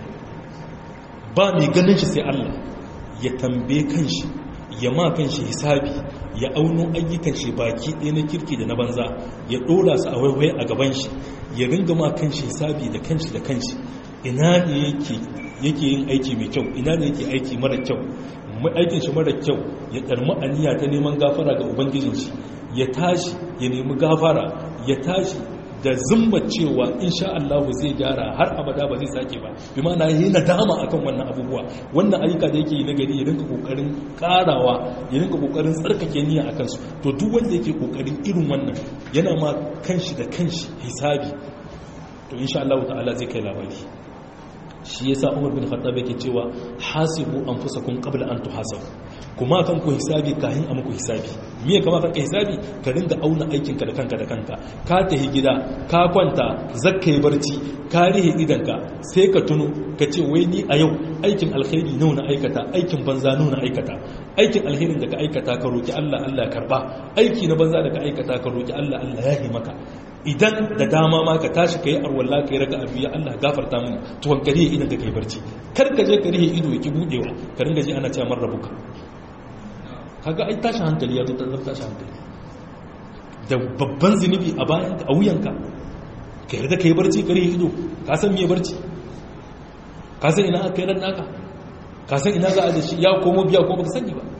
ba mai ganin shi sai Allah ya tambaye kanshi ya ma kanshi hisabi ya auno ayyukan shi baki ɗaya na kirki da na banza ya ɗora su a waiwai a gaban shi ya ringa ma kanshi hisabi da kanshi da kanshi ina ne yake yake yin aiki mai kyau ina ne yake aiki mara kyau aikin shi mara kyau ya karmi aniya ta neman gafara ga ubangijin shi ya tashi ya nemi gafara ya tashi da zumba cewa insha Allah zai gyara har abada ba zai sake ba bi ma na yi nadama akan wannan abubuwa wannan ayyuka da yake yi na gari ya rinka kokarin karawa ya rinka kokarin tsarkake niyya akan su to duk wanda yake kokarin irin wannan yana ma kanshi da kanshi hisabi to insha Allah ta'ala zai kai labari shi yasa Umar bin Khattab yake cewa hasibu anfusakum qabla an tuhasabu kuma kan ku hisabi kahin a muku hisabi me kama kan ka hisabi ka ringa auna aikin ka da kanka da kanka ka tahi gida ka kwanta zakkai barci ka rihe idanka sai ka tuno ka ce wai ni a yau aikin alkhairi nawa na aikata aikin banza nawa na aikata aikin alherin da ka aikata ka roki Allah Allah karba aiki na banza da ka aikata ka roki Allah Allah ya yi maka idan da dama ma ka tashi ka yi arwalla ka yi raka abu ya Allah gafarta mini tuwon kariya idan ka kai barci kar ka je ka rihe ido ya ki budewa ka ringa ji ana cewa man rabuka kaga ai tashin hankali ya zo ta zama tashin hankali da babban zunubi a bayan a wuyanka ka yarda ka yi barci ka rihe ido ka san me barci ka san ina aka yi ran naka ka san ina za a da shi ya komo biya ko baka sani ba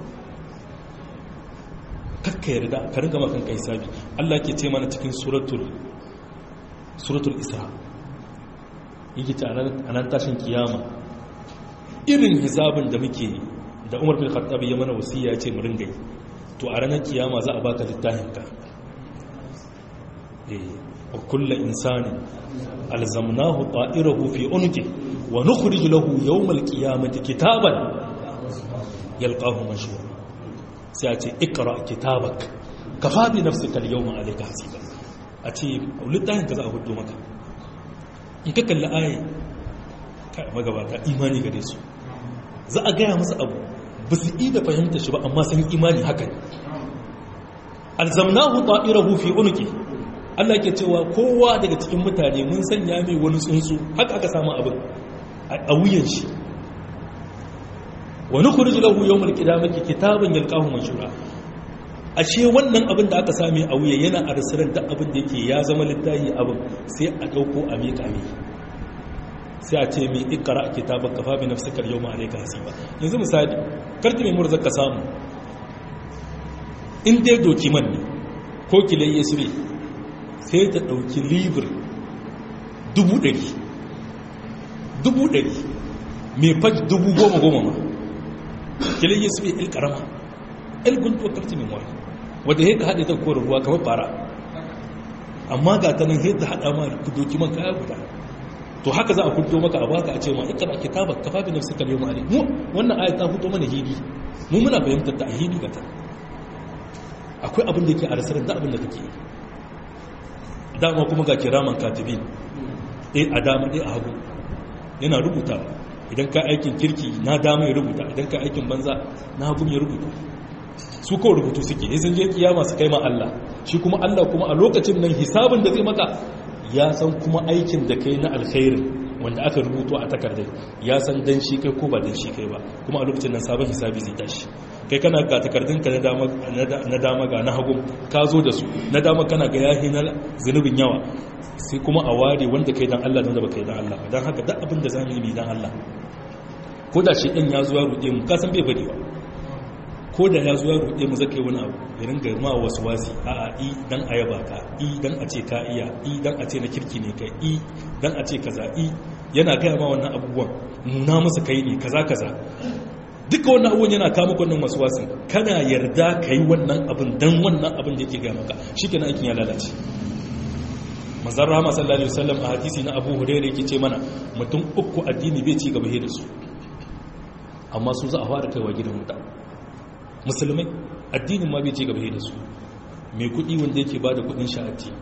kakka yarda ka ringa makan kai sabi Allah ke ce mana cikin suratul suratul isra yake ta anan tashin kiyama irin hisabin da muke da Umar bin Khattab ya mana wasiya ce mu ringa yi to a ranar kiyama za a baka littafin ka eh wa kullu insanin alzamnahu ta'irahu fi unqi wa nukhrij lahu yawmal qiyamati kitaban yalqahu mashhura sai a ce ikra kitabak kafa bi nafsika al-yawma alayka hasiba a ce littafin ka za a hudu maka in ka kalli ayi ka magabata imani gare su za a gaya musu abu ba su yi da fahimta shi ba amma sun imani haka ne alzamnahu ta'irahu fi unqi Allah ke cewa kowa daga cikin mutane mun sanya mai wani tsuntsu haka aka samu abin a wuyan shi wani kurji lahu yau mulki da maki kitabin yalkahu mashura ashe wannan abin da aka same a wuya yana a rasirar da abin da yake ya zama littafi abin sai a ɗauko a miƙa mai sai a ce mai ikara a kitabar kafa bi nafsikar yau ma'alai ka hasiba yanzu misali karki mai murzar ka samu in dai dokiman ne ko kilai ya sure sai ta ɗauki libir dubu ɗari dubu ɗari mai faj dubu goma goma ma kilin yesu bai ilkarama ilguntuwa karti mai mawai wadda yadda haɗe ta kowar ruwa kamar fara amma ga ta nan yadda haɗa ma ku doki man kaya guda to haka za a kudo maka a baka a ce ma ikra kitaba kafa bi nafsika al-yawma alayk mu wannan aya ta fito mana hidi mu muna fahimtar ta hidi ga ta akwai abin da yake a rasarar da abin da kake dama kuma ga kiraman katibin eh a dama eh a hagu yana rubuta idan ka aikin kirki na dama ya rubuta idan ka aikin banza na hagu ya rubuta su kawai rubutu suke ne sun je kiyama su kai ma Allah shi kuma Allah kuma a lokacin nan hisabin da zai maka ya san kuma aikin da kai na alkhairin wanda aka rubuto a takardar ya san dan shi kai ko ba dan shi kai ba kuma a lokacin nan sabon hisabi zai tashi kai kana ga takardunka na dama ga na hagu ka zo da su na dama kana ga yahi na zunubin yawa sai kuma a ware wanda kai dan Allah da wanda ba kai dan Allah ba dan haka duk abin da zamu yi dan Allah ko da shi ɗan ya zuwa ruɗe mu kasan bai bari ba ko da ya zuwa ruɗe mu zaka yi wani abu ya ringa ma wasu wasi a a i dan a yaba ka i dan a ce ka iya i dan a ce na kirki ne kai i dan a ce kaza i yana gaya ma wannan abubuwan nuna masa kai ne kaza kaza duka wannan abubuwan yana kama wannan wasu wasin kana yarda ka yi wannan abin dan wannan abin da yake gaya maka shi kenan aikin ya lalace manzan rahama sallallahu alaihi wasallam a hadisi na abu hurairu yake ce mana mutum uku addini bai ci gaba da su amma su za a fara kaiwa gidan wuta musulmai addinin ma bai ci gaba da su mai kudi wanda yake ba da kudin sha'ati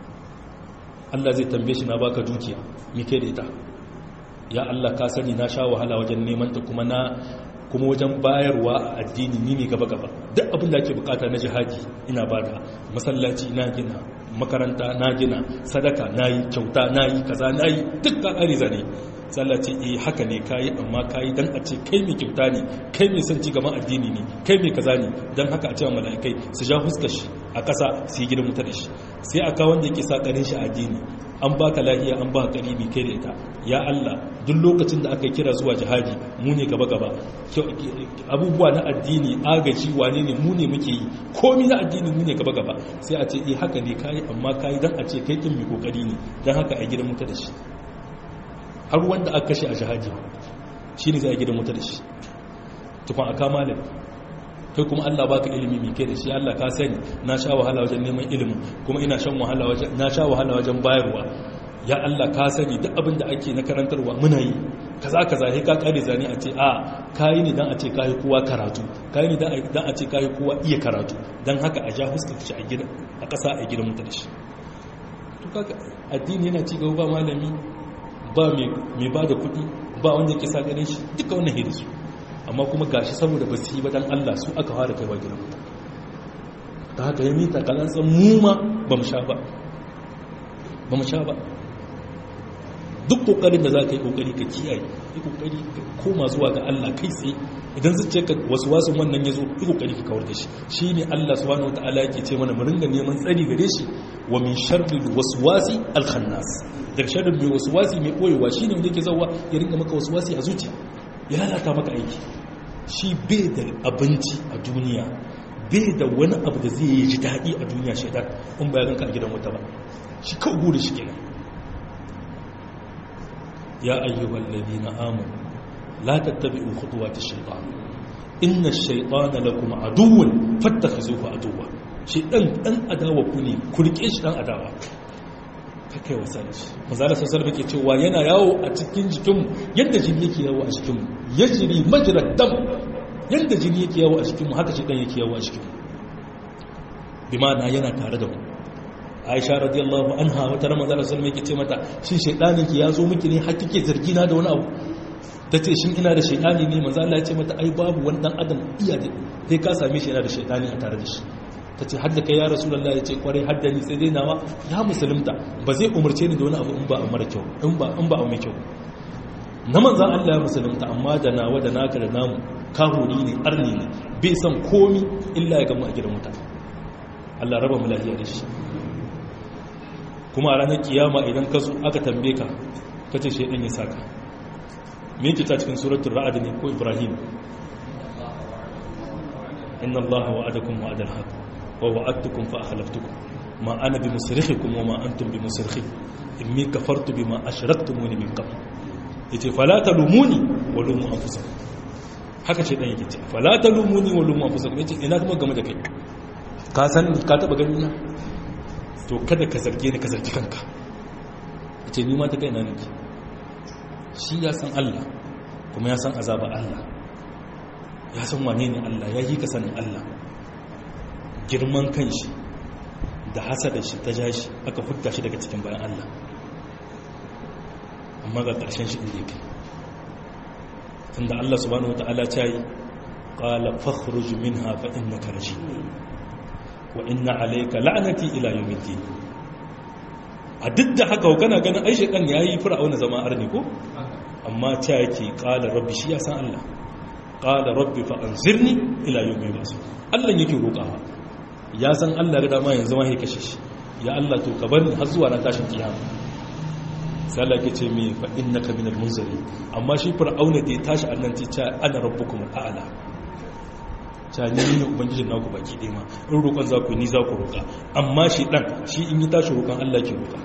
Allah zai tambaye shi na baka dukiya me kai da ita ya Allah ka sani na sha wahala wajen neman ta kuma na kuma wajen bayarwa a addini ni ne gaba gaba duk abin da ake bukata na jihadi ina bada masallaci na gina makaranta na gina sadaka na yi kyauta na yi kaza na yi duk ka ƙari zane sallaci eh haka ne ka yi amma ka yi don a ce kai mai kyauta ne kai mai son ci gaban addini ne kai mai kaza ne don haka a cewa mala'ikai su ja huskar shi a ƙasa su yi gidan wuta da shi sai a kawo wanda yake sa ƙarin shi a addini an baka lahiya an baka karibi kai da ita ya Allah duk lokacin da aka kira zuwa jihadi mu ne gaba gaba abubuwa na addini agaji wane ne mu ne muke yi komi na addini mu ne gaba gaba sai a ce eh haka ne kai amma kai dan a ce kai kin mai kokari ne dan haka a gidan muta da shi har wanda aka kashe a jihadi shine zai a gidan muta da shi tukun aka malami kai kuma Allah baka ilimi mai kai da shi Allah ka sani na sha wahala wajen neman ilimin kuma ina shan wahala wajen na sha wahala wajen bayarwa ya Allah ka sani duk abin da ake na karantarwa muna yi kaza kaza sai ka kare zani a ce a kai ne dan a ce kai kowa karatu kai ne dan dan a ce kai kowa iya karatu dan haka a ja huskar shi a gida a kasa a gidan mutu da shi to kaga addini yana ci gaba ba malami ba mai mai bada kuɗi ba wanda yake sa ganin shi duka wannan hidisu amma kuma gashi saboda ba su yi ba dan Allah su aka fara kaiwa gidan mutu ta haka ya mita kalansa mu ma ba mu sha ba ba mu sha ba duk kokarin da za ka yi kokari ka kiyaye yi kokari ka koma zuwa ga Allah kai tsaye idan zuciya ka wasu wasu wannan ya zo yi kokari ka kawar da shi shi ne Allah subhanahu wa ta'ala yake ce mana mu ringa neman tsari gare shi wa min sharri waswasi al-khannas daga sharrin mai waswasi mai koyewa shine wanda yake zawa ya ringa maka waswasi a zuciya ya lalata maka aiki shi bai da abinci a duniya bai da wani abu da zai yi ji daɗi a duniya shaidan in ba ya ganka a gidan wata ba shi kawo guri shi kenan ya ayyuhal ladina amanu la tattabi'u khutuwati shaytan inna ash-shaytana lakum aduwwun fattakhizuhu aduwwa shaytan dan adawa ku ne ku rike shi dan adawa kakai wasa da shi manzala sassar da ke cewa yana yawo a cikin jikinmu yadda jini yake yawo a jikinmu ya jiri majirar dam yadda jini yake yawo a jikinmu haka shi ɗan yake yawo a jikinmu bi ma'ana yana tare da mu aisha radiyallahu anha wata ramazan rasul mai ke ce mata shi shaidanin ki ya zo miki ne har kike zargi na da wani abu ta ce shin ina da shaidani ne manzo Allah ya ce mata ai babu wani dan adam iya da sai ka same shi yana da shaidani a tare da shi ta ce hadda kai ya rasulallah ya ce kwarai hadda ni sai dai nawa ya musulunta ba zai umarce ni da wani abu in ba a mara kyau in ba in ba a mai kyau na manzan Allah ya musulunta amma da nawa da naka da namu kahuri ne arni ne bai san komi illa ya gamu a gidan wuta Allah raba mu lafiya da shi kuma a ranar kiyama idan ka zo aka tambaye ka ka ce shaidan ya saka me yake ta cikin suratul ra'd ne ko ibrahim inna allaha wa'adakum wa'adal haqq ووعدتكم فأخلفتكم ما أنا بمصرخكم وما أنتم بمصرخي إني كفرت بما أشركتموني من قبل yace fala talumuni wa lumu anfusakum haka ce dan yake ce fala talumuni wa lumu anfusakum yace ina kuma game da kai ka san ka taba gani na to kada ka zarge ni ka zargi kanka yace ni ma ta kai na nake shi ya san Allah kuma ya san azaba Allah ya san wane ne Allah ya yi ka sanin Allah girman kanshi da hasada shi ta jashi aka hutta shi daga cikin bayan Allah amma ga ƙarshen shi inda yake tunda Allah subhanahu wata'ala ta yi qala fakhruj minha fa innaka rajim wa inna alayka la'nati ila yawmiddin a duk da haka kana ganin ai shedan yayi fir'auna zama arni ko amma ta yake qala rabbi shi ya san Allah qala rabbi fa anzirni ila yawmi yub'athun Allah yake roƙawa ya san Allah rida ma yanzu ma ya kashe shi ya Allah to ka bar har zuwa ran tashin kiyama sai Allah ke ce me fa innaka minal munzari amma shi fir'auna da ya tashi annan ce ta ana rabbukum a'la ta ni ne ubangijin naku baki dai ma in roƙon za ku ni za ku roƙa amma shi dan shi in yi tashi roƙon Allah ke roƙa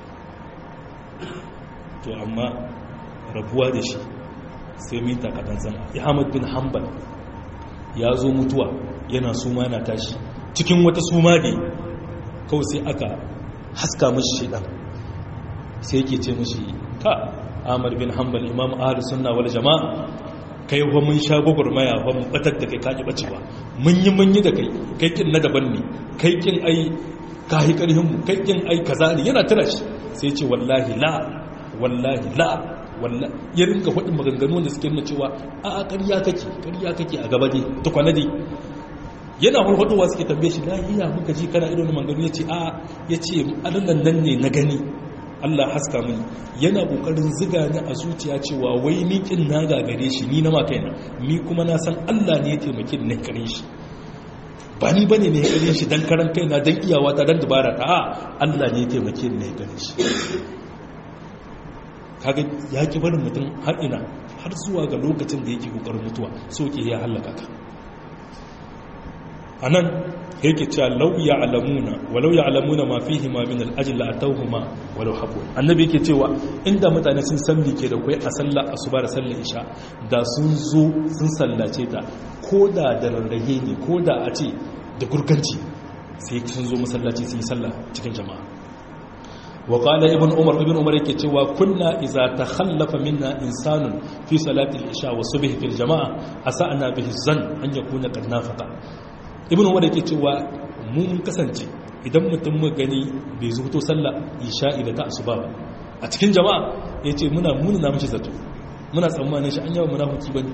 to amma rabuwa da shi sai min takadan san Ahmad bin Hanbal ya zo mutuwa yana suma yana tashi cikin wata suma ne kawai sai aka haska mashi shaidan sai yake ce mashi ka amar bin hanbal imam ahli sunna wal jama'a kai wa mun sha gwagwarmaya wa mun batar da kai kaji bacewa mun yi mun yi da kai kai kin na daban ne kai kin ai ka yi karhin mu kai kin ai kaza ne yana tana shi sai ce wallahi la wallahi la wallahi ya rinka faɗin maganganu da suke nuna cewa a a ƙarya kake ƙarya kake a gaba dai tukwana dai yana hulhuduwa suke tambaye shi lahiya muka ji kana ido na manganu ya ce a ya ce adannan nan ne na gani Allah haska mini yana kokarin ziga ni a zuciya cewa wai ni kin na gagare shi ni na ma kaina ni kuma na san Allah ne ya taimake ni kare shi ba ni bane ne ya gane shi dan karan kaina dan iyawa ta dan dubara ta a Allah ne ya taimake ni ne ya gane shi kaga ya ki barin mutum har ina har zuwa ga lokacin da yake kokarin mutuwa so ke ya halaka ka anan yake cewa law ya'lamuna walau ya'lamuna ma fihi ma min al-ajl la atawhuma walau habu annabi yake cewa inda mutane sun san me ke da kai a sallar asuba da sallar isha da sun zo sun sallace ta koda da rarrahe ne koda a ce da gurganci sai sun zo masallaci sun yi sallah cikin jama'a wa qala ibn umar ibn umar yake cewa kunna idza takhallafa minna insanun fi salati al-isha wa subh fil jama'a asa'na bihi zan an yakuna qad nafaqa ibn umar yake cewa mu mun kasance idan mutum mu gani bai zuto sallah isha'i da ta asuba ba a cikin jama'a yace muna muna na mishi zato muna tsammanin shi an yawa munafiki bane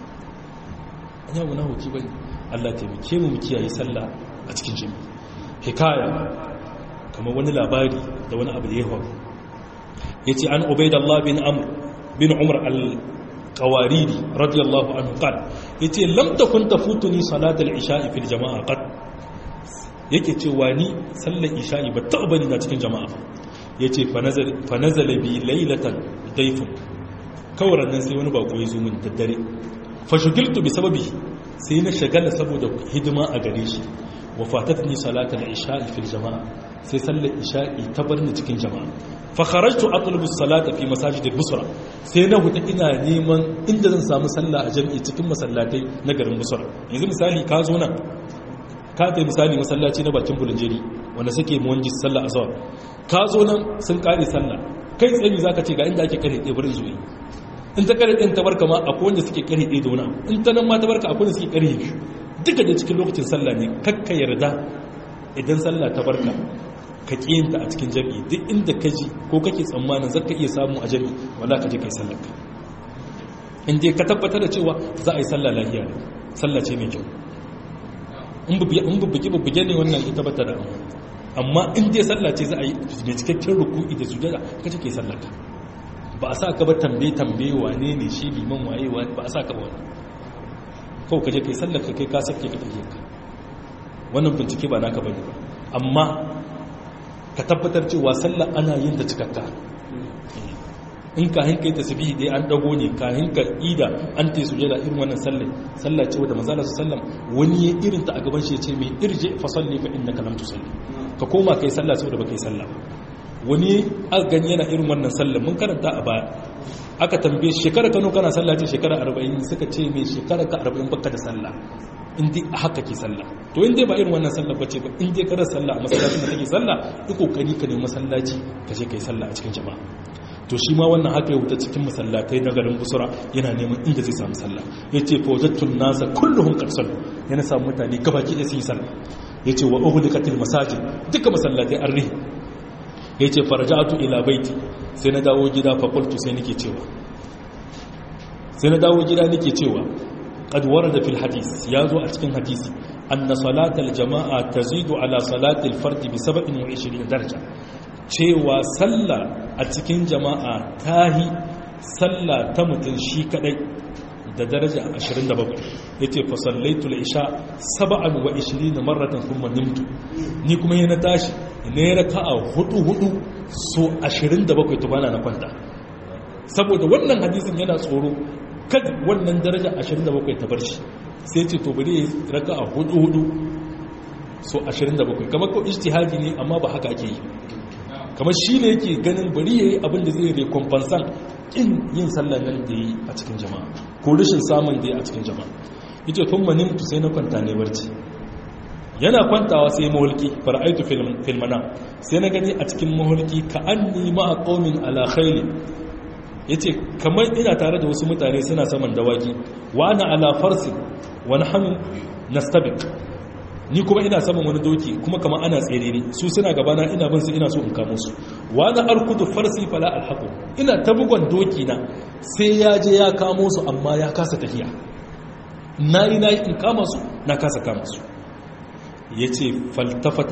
an yawa munafiki bane Allah taimake mu mu kiyaye sallah a cikin jami'i hikaya kamar wani labari da wani abu da ya faru yace an ubaidallah bin amr bin umar al qawaridi radiyallahu anhu qal yace lam takun tafutuni salat al isha'i fil jama'a qad yake cewa ni sallar isha'i ba ta bani na cikin jama'a ba yace fa nazala bi laylatan dayfun kawai nan sai wani bako ya zo min da dare fa shugiltu bi sababi sai na shagala saboda hidima a gare shi wa fatatni salatul isha'i fil jama'a sai sallar isha'i ta bar ni cikin jama'a fa kharajtu atlubu as-salata fi masajid al-busra sai na huta ina neman inda zan samu sallah a jami'i cikin masallatai na garin busra yanzu misali ka zo nan ka kai misali masallaci na bakin bulunjeri wanda suke muwanji sallah azhar ka zo nan sun kare sallah kai tsaye zaka ce ga inda ake kare ɗaya burin zuwa in ta kare ɗin tabarka ma akwai wanda suke kare ɗaya da wani in ta nan ma tabarka akwai wanda suke kare biyu duka da cikin lokacin sallah ne kakka yarda idan sallah ta barka ka kiyinta a cikin jami'i duk inda ka ji ko kake tsammanin zaka iya samu a jami'i wala ka je kai sallar ka in dai ka tabbatar da cewa za a yi sallah lafiya ne sallah ce mai kyau in bubbuge bubbuge ne wannan ita bata da amma in dai sallah ce za a yi mai cikakken ruku'i da sujada ka ce kai sallar ka ba a sa ka ba tambaye tambaye wane ne shi liman waye ba a sa ka ba wani kawai ka je kai sallar ka kai ka sarki ka tafiye ka wannan bincike ba naka bane ba amma ka tabbatar cewa sallar ana yin ta cikakka in kahin kai tasbihi dai an dago ne kahin ka ida an tai sujada irin wannan sallar sallah ce wanda manzo Allah sallam wani ya irin ta a gaban shi ya ce mai irji fa salli fa innaka lam tusalli ka koma kai sallah saboda baka yi sallah wani aka gani yana irin wannan sallar mun karanta a baya aka tambaye shekara kano kana sallah ce shekara 40 suka ce mai shekara ka 40 baka da sallah indi haka ke sallah to in dai ba irin wannan sallah bace ba in dai kada sallah a masallacin da kake sallah duk kokari ka nemi masallaci ka je kai sallah a cikin jama'a to shi ma wannan haka ya wuta cikin masallatai na garin busura yana neman inda zai samu sallah yace fa wajadtun nasa kulluhum qad sallu yana samu mutane gabaki da su yi sallah yace wa uhlikatil masajid duka masallatai an rihi yace faraja'tu ila baiti sai na dawo gida fa qultu sai nake cewa sai na dawo gida nake cewa qad warada fil hadith yazo a cikin hadisi anna salatal jama'a tazidu ala salatil fard bi 27 daraja cewa sallah a cikin jama'a tahi sallah ta mutun shi kadai da daraja 27 yace fa sallaitul isha 27 marratan thumma nimtu ni kuma yana tashi ne raka'a hudu hudu so 27 to bana na kwanta saboda wannan hadisin yana tsoro kada wannan daraja 27 ta bar shi sai ce to bari raka'a hudu hudu so 27 kamar ko ijtihadi ne amma ba haka ake yi kamar shi ne yake ganin bari yayi abin da zai recompensan kin yin sallar nan da yi a cikin jama'a ko rashin samun da yi a cikin jama'a yace tun manimtu sai na kwanta ne barci yana kwantawa sai mahulki fara'aitu filmana sai na gani a cikin mahulki ka an nima a ƙaumin alakhaili ya ce kamar ina tare da wasu mutane suna saman dawaki wa ana alafarsi wani hannu na stabik ni kuma ina saman wani doki kuma kama ana tsere ne su suna gabana ina bin su ina so in kamo su wa na arkudu farsi fala alhaku ina ta bugon doki na sai ya je ya kamo su amma ya kasa tafiya na yi na yi in kama su na kasa kama su ya ce faltafata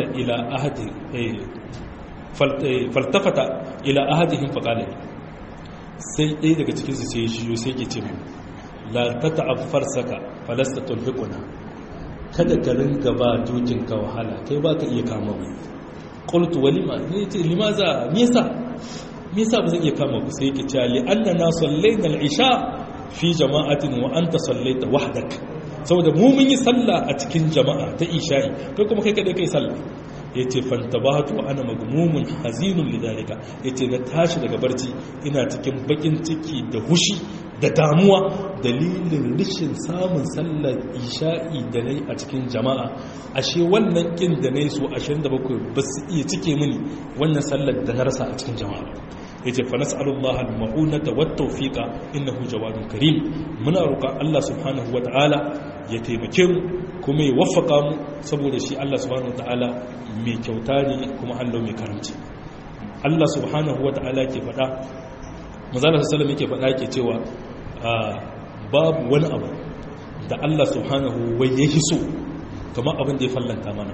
ila ahadihin faƙalai sai ɗaya daga cikinsu sai ya shiyo sai ke ce mu la ta ta'affar saka falasta tulfiƙuna kada ka ringa ba dokinka wahala kai ba ka iya kama ba qultu walima ne ce limaza me yasa me yasa ba zan iya kama ku sai yake cewa li annana sallaina al-isha fi jama'atin wa anta sallaita wahdak saboda mu mun yi sallah a cikin jama'a ta isha'i kai kuma kai kada kai sallah yace fantabatu ana magmumun hazinun lidalika yace na tashi daga barci ina cikin bakin ciki da hushi da damuwa dalilin rishin samun sallar isha'i da nayi a cikin jama'a ashe wannan kin da nayi su 27 ba su iya cike mini wannan sallar da na rasa a cikin jama'a yace fa nas'alullaha al-ma'unata wat-tawfiqa innahu jawadun karim muna roƙa Allah subhanahu wata'ala ya taimake mu kuma ya waffaka mu saboda shi Allah subhanahu wata'ala mai kyauta ne kuma Allah mai karamci Allah subhanahu wata'ala ke faɗa manzala sallallahu yake faɗa yake cewa babu wani abu da Allah subhanahu wai ya so kamar abin da ya fallanta mana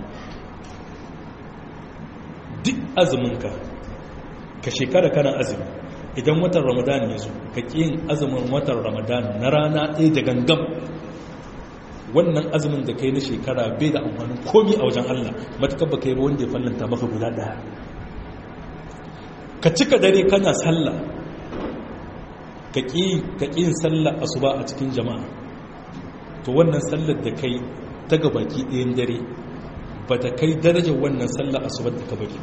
duk azuminka ka shekara kana azumi idan watan ramadan ya zo ka yin azumin watan ramadan na rana ɗaya da gangam wannan azumin da kai na shekara bai da amfanin komi a wajen allah matukar ba kai wanda ya fallanta maka guda ɗaya ka cika dare kana sallah ka ƙi yin sallah asuba a cikin jama'a to wannan sallar da kai ta gabaki ɗayan dare ba ta kai darajar wannan sallah asubar da ka bari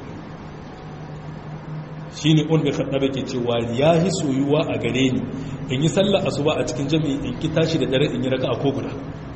shi ne un bai kaɗa ke cewa ya yi soyuwa a gare ni in yi sallah asuba a cikin jami'i in ki tashi da dare in yi raka a koguna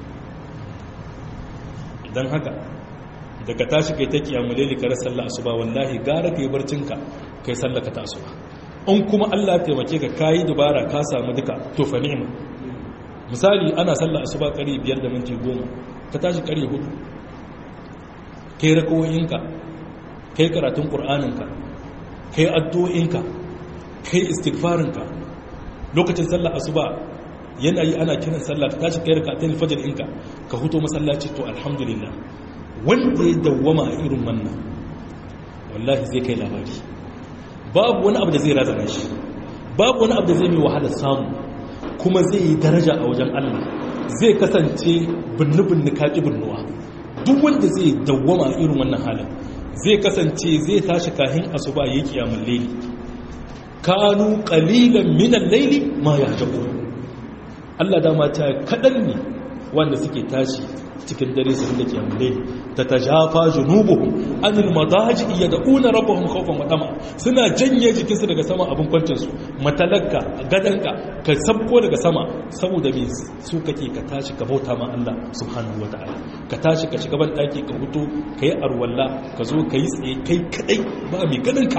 don haka da ka tashi kai ta kiyamule ne kare sallah asuba wallahi gara ka yi barcinka kai sallah ka ta asuba in kuma allah taimake ka kayi dubara ka samu duka to fa ni'ima misali ana sallah asuba kare biyar da minti goma ka tashi kare hudu kai rakawoyinka kai karatun ƙur'aninka kai addu'o'inka kai istighfarinka lokacin sallah asuba yana yi ana kiran sallah ka tashi kai rakatun fajr inka ka huto masallaci to alhamdulillah wanda ya dawwama a irin wannan wallahi zai kai labari babu wani abu da zai razana shi babu wani abu da zai mai wahala samu kuma zai yi daraja a wajen Allah zai kasance binni-binni kaƙi binnuwa duk wanda zai dawwama irin wannan halin zai kasance zai tashi kahin asuba ya kiyamun laili kanu qalilan minan laili ma yahjabu Allah dama ta kadan ne wanda suke tashi cikin dare su da kiyamun laili tatajafa junubuhum anil madaji yad'una rabbahum khawfan wa tama suna janye jikinsu daga sama abin kwancin su matalakka gadanka ka sabko daga sama saboda me su kake ka tashi ka bauta ma Allah subhanahu wataala ka tashi ka shiga ban daki ka huto kai arwalla ka zo kai tsaye kai kadai ba mai ganinka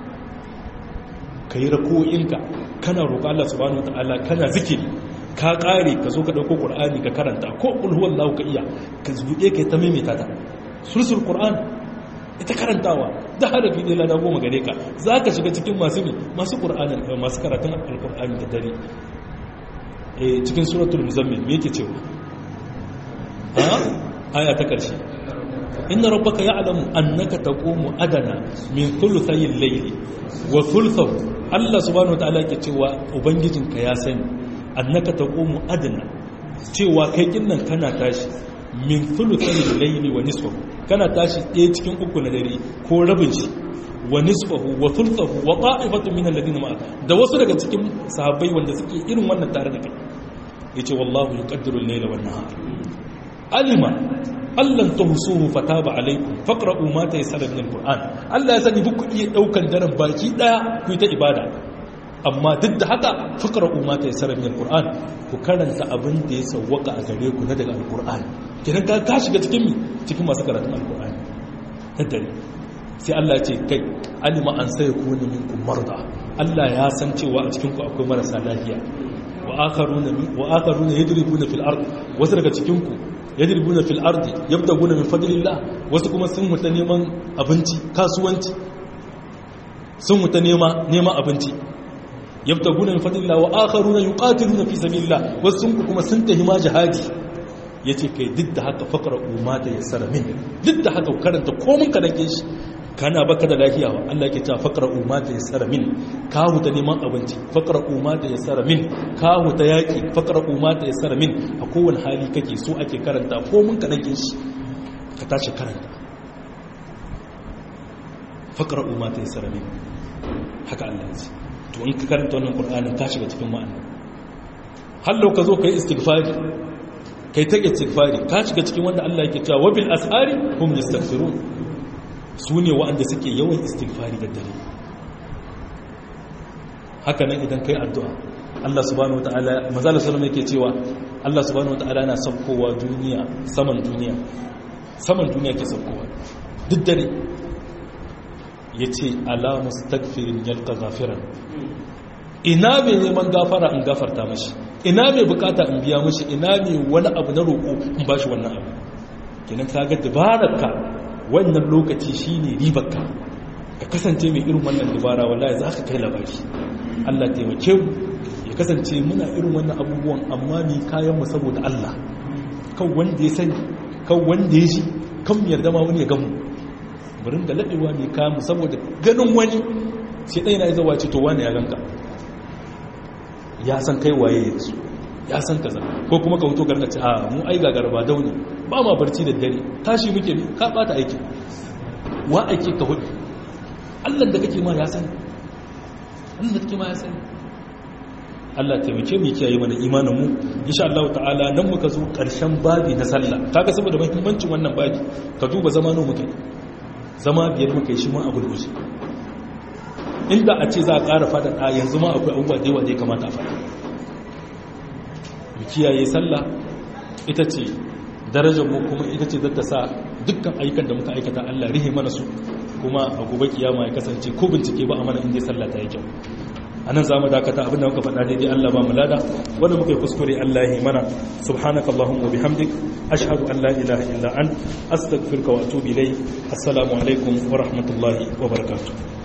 kai rako'inka kana roƙa Allah subhanahu wataala kana zikiri ka ƙare ka zo ka ɗauko ƙur'ani ka karanta ko ƙulhuwan lahu ka iya ka zuɗe ka yi ta maimaita ta sulsul ƙur'an ita karantawa da harafi ne lada goma gare ka za ka shiga cikin masu ne masu ƙur'anin masu karatun alƙur'ani da dare cikin suratul muzammil me yake cewa a aya ta ƙarshe inna rabbaka ya'lamu annaka taqumu adana min thuluthay al-layli wa thuluthahu Allah subhanahu wa ta'ala yake cewa ubangijinka ya sani annaka taqumu adna cewa kai kinnan kana tashi min thuluthil layli wa nisfahu kana tashi ɗaya cikin uku na dare ko rabin shi wa nisfahu wa thuluthahu wa qa'ifatu min alladhina ma'a da wasu daga cikin sahabbai wanda suke irin wannan tare da kai yace wallahu yuqaddiru al-layla wan nahar alima allan tuhsuhu fataba alaykum faqra'u ma tayassara min al-qur'an Allah ya sani buku iya daukan daren baki daya ku ta ibada amma duk da haka fakar umma ta yasara min alquran ku karanta abin da ya sawwaka a gare ku na daga alquran kidan ka ka shiga cikin mi cikin masu karatun alquran dare sai Allah ya ce kai alima an sai ku ne minkum marda Allah ya san cewa a cikin ku akwai marasa lafiya wa akharuna wa akharuna yadribuna fil ard wasu daga cikin ku yadribuna fil ard yabtaguna min fadlillah wasu kuma sun muta neman abinci kasuwanci sun muta nema neman abinci yabtaguna min fadlillah wa akharuna yuqatiluna fi sabilillah wasu kuma sun tahi ma jihadi yace kai duk da haka faqra umma ta yassara min duk da haka karanta komun ka dake shi kana baka da lafiya wa Allah ke ta faqra umma ta yasara min ka huta neman abinci faqra umma ta yasara min ka huta yaki faqra umma ta yasara min a kowane hali kake so ake karanta ko mun ka dake shi ka tashi karanta faqra umma ta yasara min haka Allah ya ce to in ka karanta wannan qur'anin ka shiga cikin ma'ana hallo ka zo kai istighfari kai ta istighfari ka shiga cikin wanda Allah yake cewa wabil asari hum yastaghfirun su ne waɗanda suke yawan istighfari da dare haka nan idan kai addu'a Allah subhanahu wataala manzala sallama yake cewa Allah subhanahu wataala na saukowa duniya saman duniya saman duniya ke saukowa duk dare yace ala mustaghfirin yalqa ghafiran ina mai neman gafara in gafarta mashi ina mai bukata in biya mashi ina mai wani abu na roƙo in bashi wannan abu kenan ka ga dabararka wannan lokaci shine ribarka ka kasance mai irin wannan dabara wallahi za ka kai labari Allah taimake mu ya kasance muna irin wannan abubuwan amma ni kayan mu saboda Allah kan wanda ya sani kan wanda ya ji kan mu yarda ma wani ya gamu burin da laɗewa mai kayan mu saboda ganin wani sai ɗaya na yi zawa ce to wani ya ganka ya san kai waye ya su ya san kaza ko kuma ka huto gargace a mu ai gagar ba dauni ba ma barci da dare tashi muke ne ka bata aiki wa aiki ka hudu Allah da kake ma ya sani Allah da kake ma ya sani Allah taimake mu kiyaye mana imanin mu insha Allah ta'ala nan muka zo karshen babi na sallah kaga saboda muhimmancin wannan babi ka duba zamanin muke zama biyar muka yi shi ma a gurguje inda a ce za a ƙara faɗaɗa yanzu ma akwai abubuwa da yawa da ya kamata a faɗa mu kiyaye sallah ita ce darajar mu kuma ita ce zata sa dukkan ayyukan da muka aikata Allah rihe mana su kuma a gobe kiyama ya kasance ko bincike ba a mana inda sallah ta yi kyau anan zamu dakata abinda muka faɗa daidai Allah ba mu lada wanda muka yi kuskure Allah ya mana subhanakallahumma wa bihamdik ashhadu an la ilaha illa ant astaghfiruka wa atubu ilayk assalamu alaikum wa rahmatullahi wa barakatuh